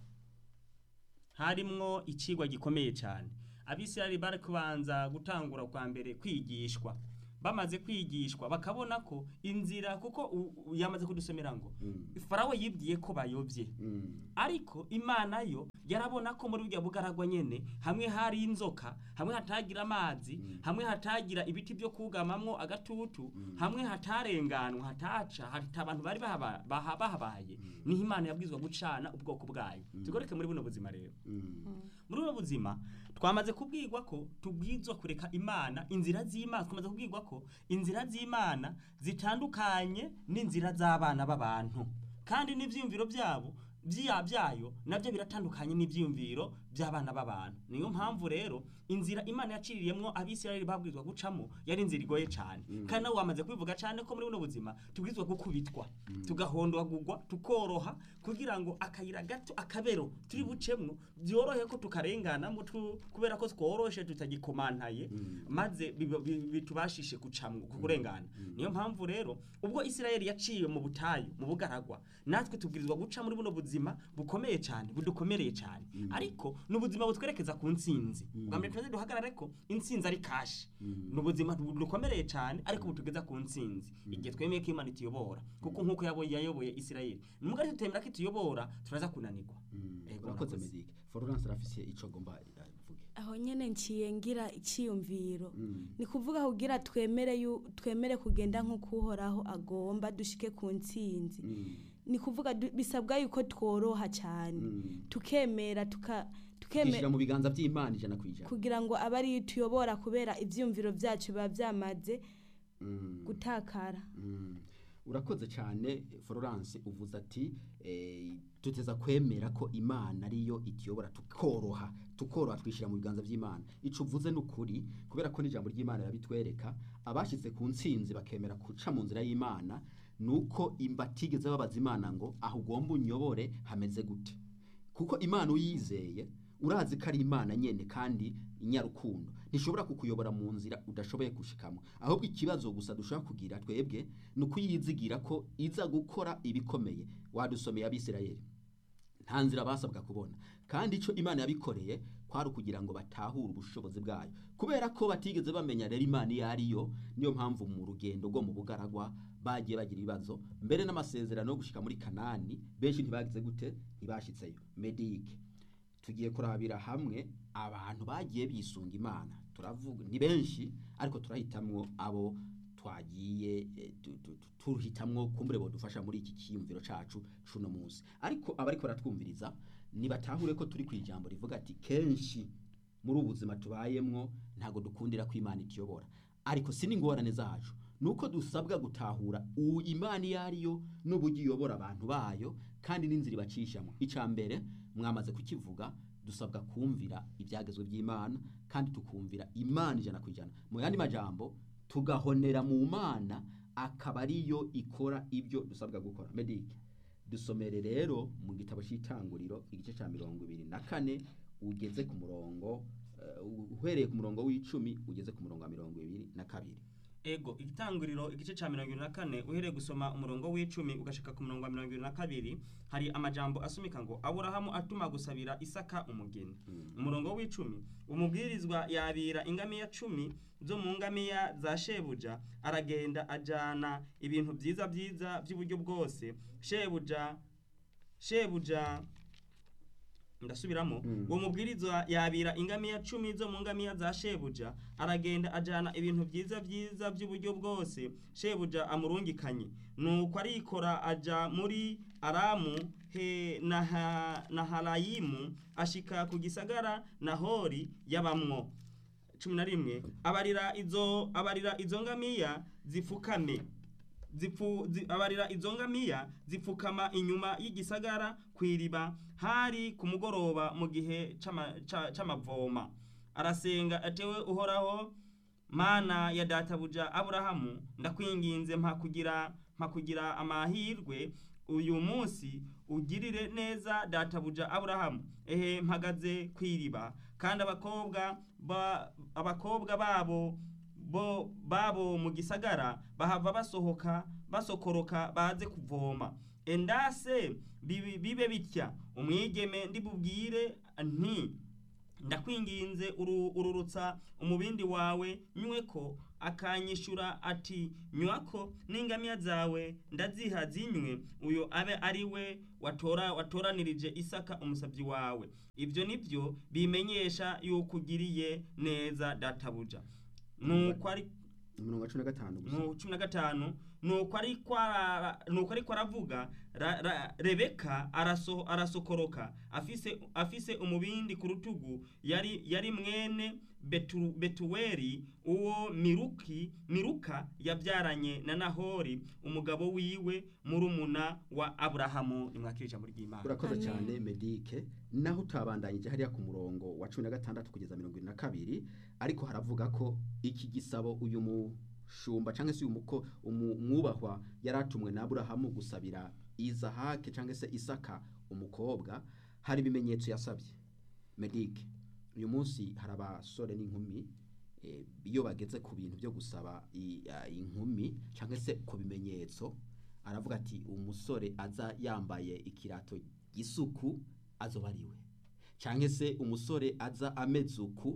harimwo icigwa gikomeye cyane abisirayeli bari kubanza gutangura kwa mbere kwigishwa bamaze kwigishwa bakabona ko inzira kuko u- u- yamaze kudusomera ngo Mm. farawo yibwiye ko bayobye Mm. ariko imana yo yarabona ko muri burya bugaragwa nyene hamwe hari inzoka hamwe hatagira amazi hamwe hatagira ibiti byo kugamamwo agatutu hamwe hatarenganwa hataca hata abantu bari bahaba- baha- bahabaye niho imana yabwizwa gucana ubwoko bwayo tugoreke muri buno buzima rero Mm. muri ubu buzima twamaze kubwirwa ko tubwizwa kureka imana inzira z'imana twamaze kubwirwa ko inzira z'imana zitandukanye n'inzira z'abana b'abantu kandi n'ibyiyumviro byabo bya byayo nabyo biratandukanye n'ibyiyumviro by'abana b'abantu niyo mpamvu rero inzira imana yaciriyemwo abisirayeli babwirizwa gucamo yari inzira igoye cyane kandi nawe wamaze kubivuga cyane ko muri buno buzima tubwirizwa gukubitwa tugahondwagurwa tukoroha kugira ngo akayira gato akabero turi bucemwo byorohe ko tukarenganamo tu- kubera ko tworoshe tutagikomantaye maze biba- bi- bitubashishe gucamwo kurengana niyo mpamvu rero ubwo isirayeli yaciwe mu butayu mu bugaragwa natwe tubwirizwa guca muri buno buzima bukomeye cyane budukomereye cyane ariko ni ubuzima butwerekeza ku ntsinzi bwa mbere tumaze duhagarare ko intsinzi ari kashi ni ubuzima bu- budukomereye cyane ariko butugeza ku ntsinzi igihe twemeye ko imana ituyobora kuko nk'uko yabo- yayoboye isirayeli nubwo ari tutemera ko ituyobora turaza kunanirwa Mm. Ego, urakoze murakoze. medike florence arafise ico agomba avuge aho nyene nciye ngira iciyumviro Mm. ni kuvuga kugira twemere yu- twemere kugenda nk'uko uhoraho agomba dushike ku ntsinzi Mm. ni kuvuga du- bisabwa yuko tworoha cyane Mm. tukemera tuka kwishyira tukemera mu biganza by'imana ijana ku ijana kugira ngo abe ariyo tuyobora kubera ivyumviro vyacu biba vyamaze Mm. gutakara Mm. urakoze cyane florence uvuze ati eh, tuteza kwemera ko imana ariyo ituyobora tukoroha tukoroha twishyira mu biganza by'imana ico uvuze ni ukuri kubera ko n'ijambo ry'imana rirabitwereka abashyize ku ntsinzi bakemera guca mu nzira y'imana ni uko batigeze babaza imana ngo aho ugomba unyobore hameze gute kuko imana uyizeye urazi ko ari imana nyene kandi inyarukundo ntishobora kukuyobora mu nzira udashoboye gushikamo ahubwo ikibazo gusa dushobora kugira twebwe ni ukuyizigira ko iza gukora ibikomeye wadusomeye abisirayeli nta nzira basabwa kubona kandi icyo imana yabikoreye kwari ukugira ngo batahure ubushobozi bwayo kubera ko batigeze bamenya rero imana iyo ariyo niyo mpamvu mu rugendo rwo mu bugaragwa bagiye bagira ibibazo mbere n'amasezerano yo gushika muri kanani benshi ntibagize gute ntibashitseyo medike tugiye kurabira hamwe abantu bagiye bisunga imana turavuga ni benshi ariko turahitamwo abo twagiye eh, tu- tu- tu- tuhitamwo kumbure bodufasha muri iki cyiyumviro cacu cuno munsi ariko abariko baratwumviriza nibatahure ko turi ku ijambo rivuga ati kenshi muri ubu buzima tubayemwo ntabwo dukundira ko imana ituyobora ariko si n'ingorane zacu nuko dusabwa gutahura uwo imana iyo ariyo n'uburyo iyobora abantu bayo kandi n'inzira ibacishamo icya mbere mwamaze kukivuga dusabwa kumvira ibyagezwe by'imana kandi tukumvira imana ijana ku ijana mu yandi majambo tugahonera mu mana akaba ariyo ikora ibyo dusabwa gukora medike dusomere rero mu gitabo cy'itanguriro igice cya mirongo ibiri na kane ugeze ku murongo eh, uhereye ku murongo w'icumi ugeze ku murongo wa mirongo ibiri na kabiri ego igitanguriro igice cya mirongo irindwi na kane uhereye gusoma umurongo w'icumi ugashika ku murongo wa mirongo irindwi na kabiri hari amajambo asumika ngo aburahamu atuma gusabira isaka umugeni umurongo w'icumi umubwirizwa yabira ingamiya cumi zo mu ngamiya za shebuja aragenda ajana ibintu byiza byiza by'uburyo bwose shebuja shebuja ndasubiramo Mm. uwo mubwirizwa yabira ingamiya cumi zo mu ngamiya za shebuja aragenda ajana ibintu byiza byiza by'uburyo bwose shebuja amurungikanye nuko arikora aja muri aramu he na, ha, na harayimu ashika ku gisagara nahori yabamwo cumi na rimwe abarira izo abarira izo ngamiya zifukame zipfu zi, abarira izo ngamiya zipfukama inyuma y'igisagara kw'iriba hari ku mugoroba mu gihe c'ama- ca- c'amavoma arasenga atewe uhoraho mana ya databuja aburahamu ndakwinginze mpa kugira mpa kugira amahirwe uyu munsi ugirire neza databuja aburahamu ehe mpagaze ku iriba kandi abakobwa ba, abakobwa babo bo babo mu gisagara bahava basohoka basokoroka baze kuvoma endase bibi- bibe bitya umwigeme ndibubwire nti ndakwinginze uru- ururutsa umubindi wawe nyweko akanyishura ati nywako n'ingamiya zawe ndaziha zinywe uyo abe ari we watora watoranirije isaka umusabyi wawe ibyo nibyo bimenyesha yuko ugiriye neza databuja nuko ari umurongo wa cumi na gatanu gusa mu cumi na gatanu nuko ariko ara- nuko ariko aravuga ra- ra- rebeka araso, arasokoroka afise, afise umubindi ku rutugu yari, yari mwene Betu, betuweli uwo miruki miruka yabyaranye na nahori umugabo wiwe murumuna wa aburahamu nimwakira ijambo ry'imana urakoze Amen. cyane medike naho utabandanyije hariya ku murongo wa cumi na gatandatu kugeza mirongo irindwi na kabiri ariko haravuga ko iki gisabo uyu mushumba cyangwa se uyu muko umu- umwubahwa yari atumwe na aburahamu gusabira izahake cyangwa se isaka umukobwa hari ibimenyetso yasabye medike uyu munsi hari abasore n'inkumi eh, iyo bageze ku bintu byo gusaba i- a- inkumi cyangwa se ku bimenyetso aravuga ati umusore aza yambaye ikirato gisuku azoba ari we cyangwa se umusore aza ameze uku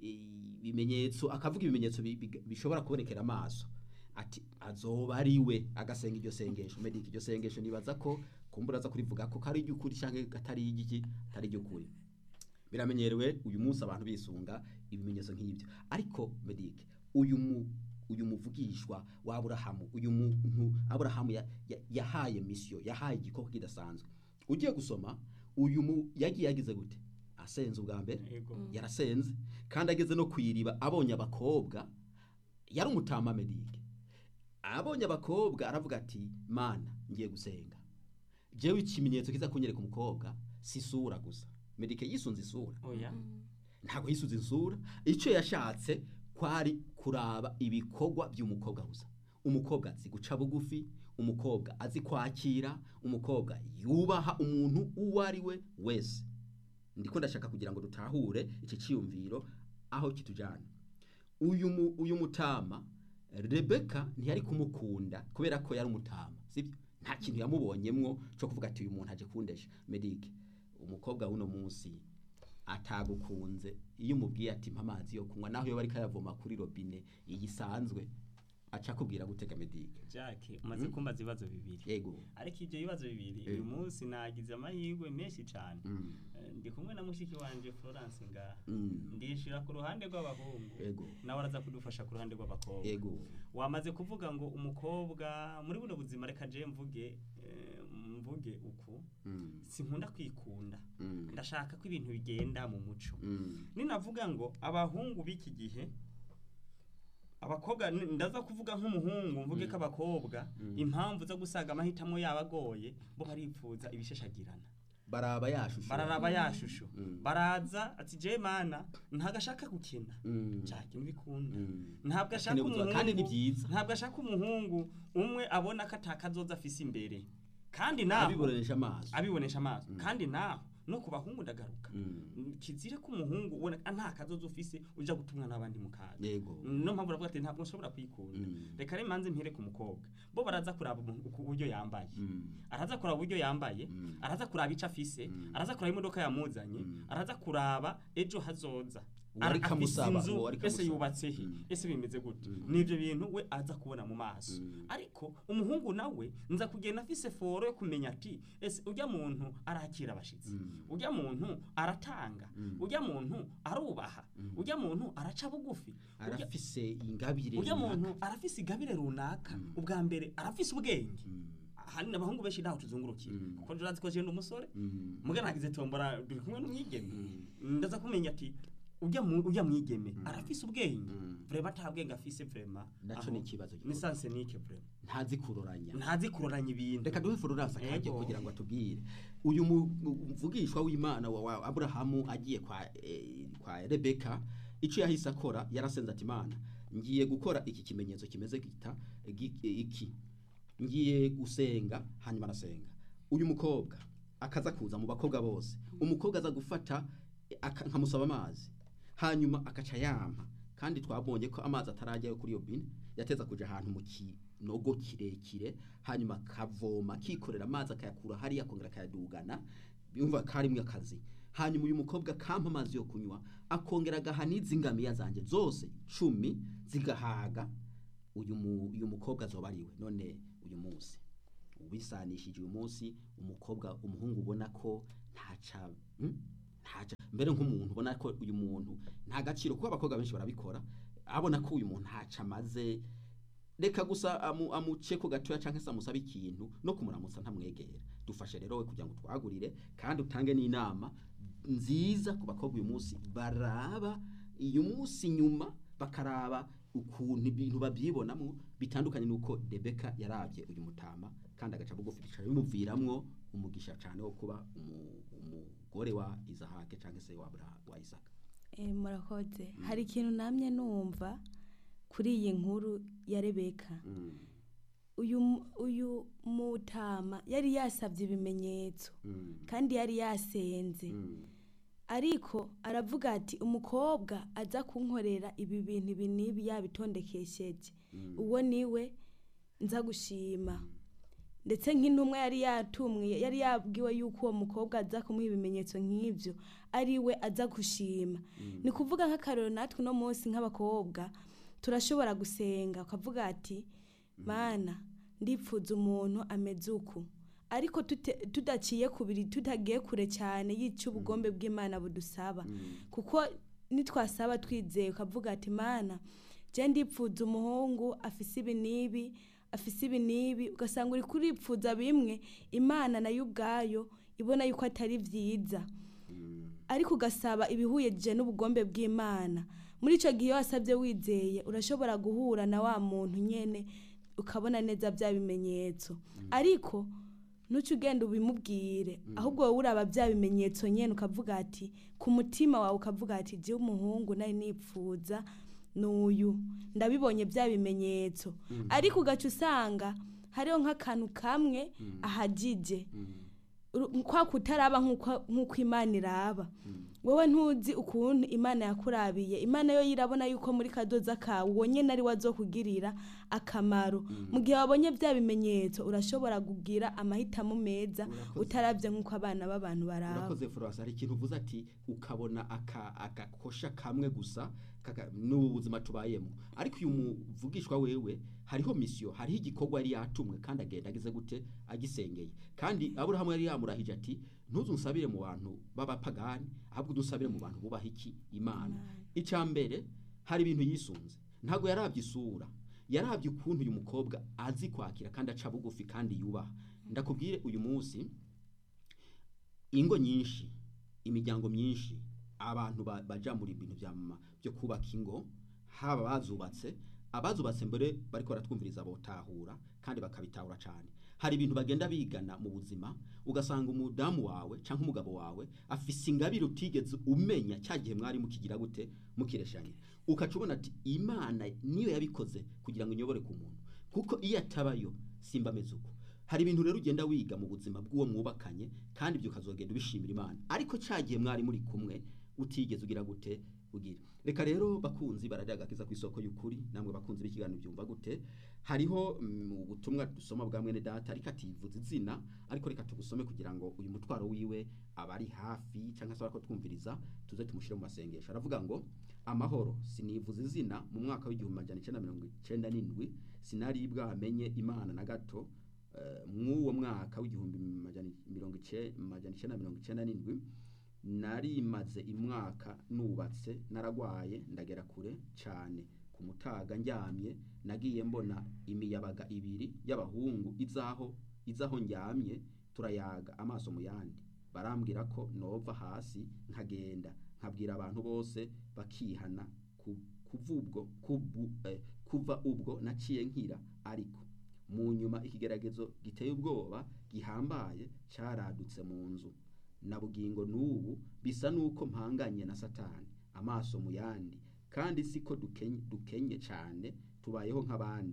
ibimenyetso akavuga ibimenyetso bi- bi- bishobora kubonekera amaso ati azoba ari we agasenga iryo sengesho medike iryo sengesho nibaza ko kumbura aza kurivuga ko kari iry'ukuri cyangwa atari iry'iki atari iry'ukuri biramenyerewe uyu munsi abantu bisunga ibimenyetso nk'ibyo ariko medike uyu mu uyu muvugishwa wa aburahamu uyu muntu aburahamu ya- ya- yahaye misiyo yahaye igikoko kidasanzwe ugiye gusoma uyu mu yagiye yagize gute asenze ubwa mbere Yego. yarasenze kandi ageze no ku iriba abonye abakobwa yari umutama medike abonye abakobwa aravuga ati mana ngiye gusenga jewe ikimenyetso kiza kunyereka umukobwa si isura gusa medike yisunze isura oya ntabwo yisuze isura icyo yashatse kwari kuraba ibikorwa by'umukobwa gusa umukobwa azi guca bugufi umukobwa azi kwakira umukobwa yubaha umuntu uwo ari we wese ndiko ndashaka kugira ngo dutahure iki cyiyumviro aho kitujyana uyu mu- uyu mutama rebeka ntiyari kumukunda kubera ko yari umutama sibyo nta kintu yamubonyemwo cyo kuvuga ati uyu muntu aje kundesha medike umukobwa w'uno munsi atagukunze iyo umubwiye ati mpa amazi yo kunywa naho iyo bari kayavoma kuri robine iyisanzwe aca akubwira gutega medike jacke umaze kumbaza ibibazo bibiri yego ariko ibyo bibazo bibiri Eh. uyu munsi nagize amahirwe menshi cyane Mm, Eh, ndi kumwe na mushiki wanje florence ngaha mm, ndishira ku ruhande rw'abahungu yego nawe araza kudufasha ku ruhande rw'abakobwa yego wamaze kuvuga ngo umukobwa muri buno buzima reka je mvuge eh, mvuge uku Mm, sinkunda kwikunda mm, ndashaka ko ibintu bigenda mu muco mm, ninavuga ngo abahungu b'iki gihe abakobwa ni- ndaza kuvuga nk'umuhungu mvuge ko abakobwa Mm. impamvu zo gusaga amahitamo yabo agoye bo baripfuza ibishashagirana baraba yashusho bararaba ya shusho Mm. baraza ati je mana ntabwo ashaka gukina Mm, cyake ntibikunda mm. ntabwo ashaka Akeneye ubuzima, kandi ni umuhungu byiza ntabwo ashaka umuhungu umwe abona ko atakazoza afise imbere kandi naho abibonesha amaso abibonesha amaso Mm. kandi naho no ku bahungu ndagaruka Mm, kizira ko umuhungu ubona ah, nta kazoza ufise uja gutumwa n'abandi mu kaga yego no mpamvu uravuga ati ntabwo nshobora kwikunda Mm, reka rero manze mpere ku mukobwa bo baraza kuraba umuntu uku- uburyo yambaye mm, araza kuraba uburyo yambaye Mm. araza kuraba ico afise Mm. araza kuraba imodoka yamuzanye Mm. araza kuraba ejo hazoza Uwo ariko Ara- afise amusaba, inzu, uwo ariko ese amusaba. yubatse he Mm. ese bimeze gute Mm. nivyo bintu we aza kubona mu maso Mm. ariko umuhungu nawe nza kugenda afise foro yo kumenya ati ese urya muntu arakira abashitsi Mm. urya muntu aratanga Mm. urya muntu arubaha Mm. urya muntu araca bugufi urya- arafise ingabire urya runaka. muntu arafise igabire runaka Mm. ubwa mbere arafise ubwenge Mm, ahanini abahungu benshi ntaho tuzungurukira Mm. kuko turazi ko jenda umusore mm, muga nagize tombora turi kumwe n'umwigeme mm, ndaza kumenya ati urya mu- urya mwigeme arafise ubwenge Mm. vrema ata bwenge afise vrema naco aho- ni ikibazo ni gikomeye. sansenike vrema ntazi kuroranya ntazi kuroranya ibintu reka duhe florence akajya Yego. kugira ngo atubwire uyu mu- mu- mvugishwa w'imana wa, wa aburahamu agiye kwa, eh, kwa rebeka icyo yahise akora yarasenze ati imana ngiye gukora iki kimenyetso kimeze gita gi- iki ngiye gusenga hanyuma arasenga uyu mukobwa akaza kuza mu bakobwa bose umukobwa aza gufata eh, aka- nkamusaba amazi hanyuma akaca yampa kandi twabonye ko amazi atarajyayo kuri iyo bine yateza kuja ahantu mu kinogo kirekire hanyuma akavoma akikorera amazi akayakura hariya akongera akayadugana yumva karimwe akazi hanyuma uyu mukobwa akampa amazi yo kunywa akongera agaha n'izi ngamiya zanjye zose cumi zigahaga uyu mu- uyu mukobwa azoba ariwe none uyu munsi ubisanishije uyu munsi umukobwa umuhungu ubona ko ntaca hmm? ntaca mbere nk'umuntu ubona ko uyu muntu nta gaciro kuko abakobwa benshi barabikora abona ko uyu muntu ntaca amaze reka gusa amu, amuce ko gatoya cyangwa se amusabe ikintu no kumuramutsa ntamwegera dufashe rero we kugira ngo twagurire kandi utange n'inama nziza ku bakobwa uyu munsi baraba uyu munsi nyuma bakaraba ukuntu ibintu babyibonamo bitandukanye n'uko Rebeka yarabye uyu mutama kandi agaca bugufi bicara bimuviramwo umugisha cyane wo kuba umu- umugore wa Isahake cyangwa se wa Abra- wa Isaka Eh, murakoze hari ikintu namye numva kuri iyi nkuru ya rebeka mm. uyu mu- uyu mutama yari yasabye ibimenyetso mm. kandi yari yasenze mm. ariko aravuga ati umukobwa aza kunkorera ibi bintu ibi n'ibi yabitondekesheje uwo niwe nza gushima ndetse nk'intumwa yari yatumwe yari yabwiwe yuko uwo mukobwa aza kumuha ibimenyetso nk'ibyo ari we aza gushima ni kuvuga nk'akarero natwe uno munsi nk'abakobwa turashobora gusenga ukavuga ati mana ndipfuza umuntu ameze uku ariko tute- tudaciye kubiri tutagiye kure cyane yica ubugombe bw'imana budusaba kuko nitwasaba twizeye ukavuga ati mana je ndipfuza umuhungu afise ibi n'ibi afise ibi n'ibi ugasanga uri kuripfuza bimwe imana nayo ubwayo ibona yuko atari byiza ariko ugasaba ibihuyeje n'ubugombe bw'imana muri icyo gihe iyo wasabye wizeye urashobora guhura na wa muntu nyine ukabona neza bya bimenyetso ariko ntuce ugenda ubimubwire ahubwo wowe uraba bya bimenyetso nyine ukavuga ati ku mutima wawe ukavuga ati jya umuhungu nari nipfuza n'uyu ndabibonye bya bimenyetso ariko ugaca usanga hariho nk'akantu kamwe ahagije Uru- kwa kutaraba nk'uko nk'uko imana iraba wowe ntuzi ukuntu imana yakurabiye imana yo yirabona yuko muri kadoza kawe uwo nyine ari we azokugirira akamaro mu gihe wabonye bya bimenyetso urashobora kugira amahitamo meza Urakoze. utarabye nk'uko abana b'abantu baraba urakoze Florence hari ikintu uvuze ati ukabona aka agakosha kamwe gusa kaka- n'ubu buzima tubayemo ariko uyu muvugishwa wewe hariho misiyo hariho igikorwa yari yatumwe kandi agenda agize gute agisengeye kandi aburahamu yari yamurahije ati ntuzu nsabire mu bantu b'abapagani ahubwo udusabire mu bantu bubaha iki imana icya mbere hari ibintu yisunze ntabwo yarabye isura yarabye ukuntu uyu mukobwa azi kwakira kandi aca bugufi kandi yubaha ndakubwire uyu munsi ingo nyinshi imiryango myinshi abantu ba- baja muri ibintu bya mama byo kubaka ingo haba bazubatse abazubatse mbere bariko baratwumviriza botahura kandi bakabitahura cyane hari ibintu bagenda bigana mu buzima ugasanga umudamu wawe cyangwa umugabo wawe afise ingabire utigeze umenya cya gihe mwari mukigira gute mukireshanye ukaca ubona ati imana niyo yabikoze kugira ngo inyobore ku muntu kuko iyo atabayo simba ameze uko hari ibintu rero ugenda wiga mu buzima bw'uwo mwubakanye kandi ibyo ukazogenda ubishimira imana ariko cya gihe mwari muri kumwe utigeze ugira gute ugira reka rero bakunzi bararya agakiza ku isoko y'ukuri namwe bakunzi b'ikiganiro byumva gute hariho mm, ubutumwa dusoma bwa mwene data ariko ativuza izina ariko reka tugusome kugira ngo uyu mutwaro wiwe abari hafi cyangwa se bariko twumviriza tuze tumushyire mu masengesho aravuga ngo amahoro sinivuza izina mu mwaka w'igihumbi majana icyenda mirongo icyenda n'indwi sinari bwamenye imana na gato eh, mw'uwo mwaka w'igihumbi majana mirongo ice- majana icyenda mirongo icyenda n'indwi narimaze imwaka nubatse naragwaye ndagera kure cyane ku mutaga ndyamye nagiye mbona imiyabaga ibiri y'abahungu izaho izaho ndyamye turayaga amaso mu yandi barambwira ko nova hasi nkagenda nkabwira abantu bose bakihana ku- kuva ubwo kubu- eh, kuva ubwo naciye nkira ariko mu nyuma ikigeragezo giteye ubwoba gihambaye cyaradutse mu nzu na bugingo n'ubu bisa n'uko mpanganye na satani amaso mu yandi kandi siko dukenye, dukenye cyane tubayeho nk'abandi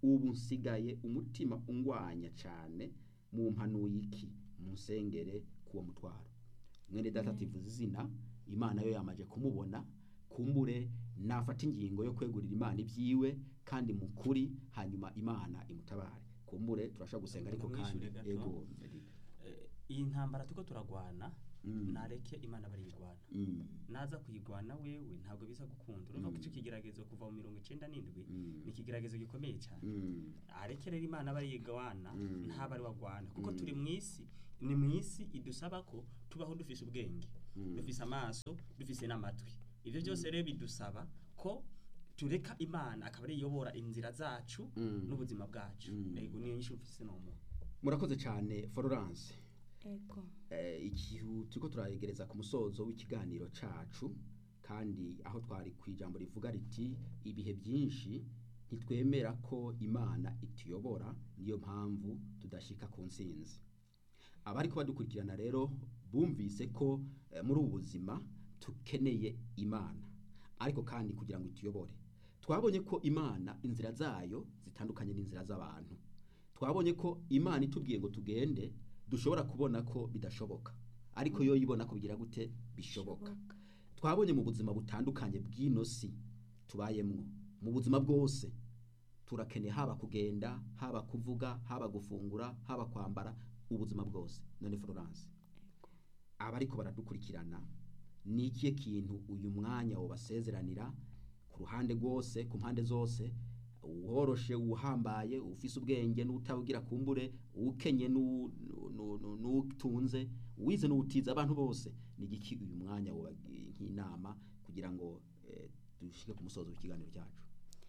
ubu nsigaye umutima ungwanya cyane mu mpanuye iki musengere kuwo mutwaro mwene data tivuze izina imana yo yamaje kumubona kumbure nafata ingingo yo kwegurira imana ibyiwe kandi mu kuri hanyuma imana imutabare kumbure turashaka gusenga ariko kandi Ndamwishure gato. ego Eh, iyi ntambara tuko turagwana Mm. nareke imana bariyigwana Mm. naza kuyigwana wewe ntabwo biza gukunda urumva ko Mm. icyo kigeragezo kuva mu mirongo icenda n'indwi Mm. ni ikigeragezo gikomeye cyane Mm. areke rero imana bariyigwana Mm. ntaba ari wagwana kuko Mm. turi mu isi ni mu isi idusaba ko tubaho dufise ubwenge Mm. dufise amaso dufise n'amatwi ibyo byose rero bidusaba ko tureka imana akaba ari iyobora inzira zacu Mm. n'ubuzima bwacu Mm. yego niyo nyinshi mfise nomu murakoze cyane florence ego eh, igihu turiko turayegereza ku musozo w'ikiganiro cacu kandi aho twari ku ijambo rivuga riti ibihe byinshi ntitwemera ko imana ituyobora niyo mpamvu tudashika ku nsinzi abariko badukurikirana rero bumvise ko eh, muri ubu buzima tukeneye imana ariko kandi kugira ngo ituyobore twabonye ko imana inzira zayo zitandukanye n'inzira z'abantu twabonye ko imana itubwiye ngo tugende dushobora kubona ko bidashoboka ariko yo yibona ko bigira gute bishoboka Bishoboka. twabonye mu buzima butandukanye bw'ino si tubayemwo mu buzima bwose turakeneye haba kugenda haba kuvuga haba gufungura haba kwambara ubuzima bwose none florence abariko baradukurikirana ni ikihe kintu uyu mwanya wobasezeranira ku ruhande rwose ku mpande zose uworoshe uhambaye ufise ubwenge n'utabugira kumbure ukenye n'u- n'u- n'u- n'utunze uwize n'utize abantu bose ni igiki uyu mwanya wobagira nk'inama kugira ngo eh, dushike ku musozo w'ikiganiro cyacu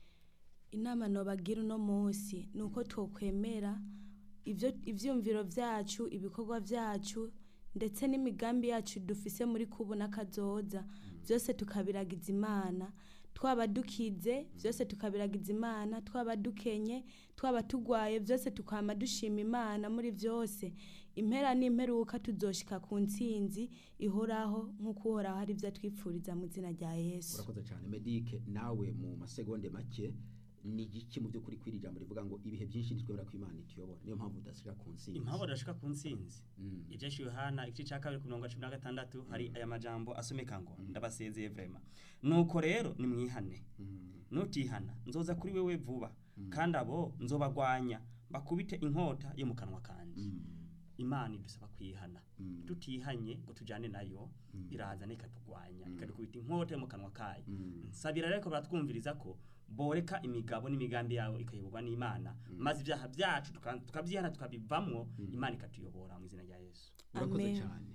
inama nobagira uno munsi ni uko twokwemera ivyo ivyumviro vyacu ibikorwa vyacu ndetse n'imigambi yacu dufise muri kubu n'akazoza byose tukabiragiza imana twaba dukize byose tukabiragiza imana twaba dukenye twaba tugwaye byose tukama dushima imana muri byose impera n'imperuka tuzoshika ku ntsinzi ihoraho nk'uko uhoraho ari byo atwipfuriza mu izina rya yesu urakoze cyane medike nawe mu masegonde make ni igiki mu by'ukuri kwiri jambo rivuga ngo ibihe byinshi ntitwemera ko imana ituyobora niyo mpamvu udashira ku nsinzi impamvu adashika ku ntsinzi Mm. ibyinshi yohana igice cya kabiri ku mirongo cumi na gatandatu hari aya majambo asomeka ngo ndabasezeye vrema nuko rero nimwihane Mm. nutihana nzoza kuri wewe vuba kandi abo nzobagwanya bakubite inkota yo mu kanwa kanje Mm. imana idusaba kwihana Mm. tutihanye ngo tujane nayo iraza ikatugwanya Mm. ikadukubita inkota yo mu kanwa kayo Mm. nsabira rero ko baratwumviriza ko boreka imigabo n'imigambi yawe ikayoborwa n'imana maze ibyaha byacu tuka- tukabyihana tukabivamwo imana ikatuyobora mu izina rya yesu urakoze Amen. cyane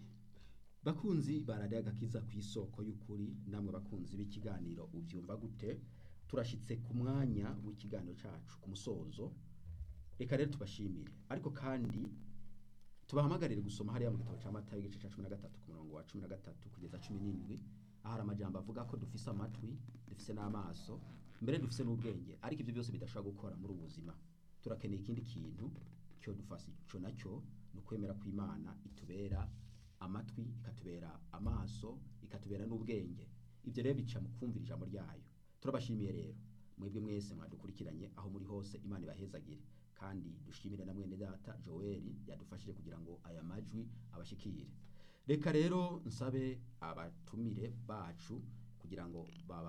bakunzi baradiye agakiza ku isoko y'ukuri namwe bakunzi b'ikiganiro ubyumva gute turashyitse ku mwanya w'ikiganiro cyacu ku musozo reka rero tubashimire ariko kandi tubahamagarire gusoma hariya mu gitabo cya mata igice cya cumi na gatatu ku murongo wa cumi na gatatu kugeza cumi n'indwi aho hari amajambo avuga ko dufise amatwi dufise n'amaso mbere dufise n'ubwenge ariko ibyo byose bidashobora gukora muri ubu buzima turakeneye ikindi kintu cyo dufasha ico nacyo ni ukwemera ko imana itubera amatwi ikatubera amaso ikatubera n'ubwenge ibyo rero bica mu kumvira ijambo ryayo turabashimiye rero mwebwe mwese mwadukurikiranye aho muri hose imana ibahezagire kandi dushimire na mwene data joel yadufashije kugira ngo aya majwi abashikire reka rero nsabe abatumire bacu kugira ngo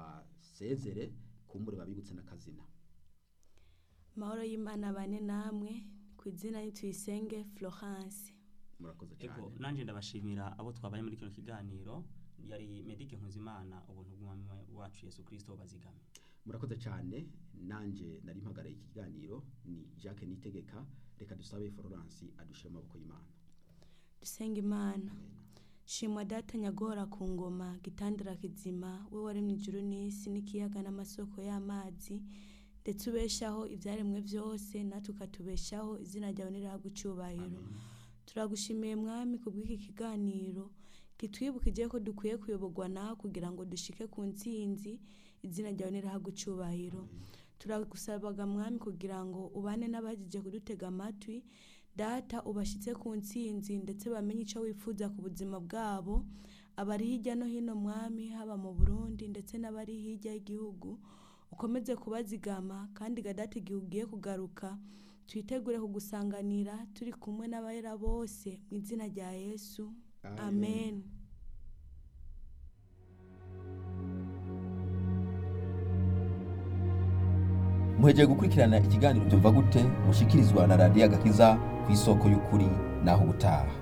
babasezere kumbure babibutse n'akazina amahoro y'imana bane namwe ku izina nituyisenge florence murakoze ego cyane nanjye ndabashimira abo twabaye muri kino kiganiro yari medike nkuzimana ubuntu bw'umwami wacu yesu kirisito bazigame murakoze cyane nanjye nari mpagarariye iki kiganiro ni jacques nitegeka reka dusabe florence adushire mu maboko y'imana dusenga imana Amen. shimwa data nyagora ku ngoma gitandara kizima we waremye ijuru n'isi n'ikiyaga n'amasoko y'amazi ndetse ubeshaho ibyaremwe byose natwe ukatubeshaho izina ryawe nirihabwa icyubahiro turagushimiye mwami ku bw'iki kiganiro kitwibukije ko dukwiye kuyoborwa nawe kugira ngo dushike ku ntsinzi izina ryawe nirihabwa icyubahiro turagusabaga mwami kugira ngo ubane n'abagije kudutega amatwi data ubashyitse ku ntsinzi ndetse bamenye icyo wifuza ku buzima bwabo abari hirya no hino mwami haba mu burundi ndetse n'abari hirya y'igihugu ukomeze kubazigama kandi gadati igihe ugiye kugaruka twitegure kugusanganira turi kumwe n'abera bose mu izina rya yesu amen muhejeje gukurikirana ikiganiro byumva gute mushikirizwa na radiyo agakiza ku isoko y'ukuri naho ubutaha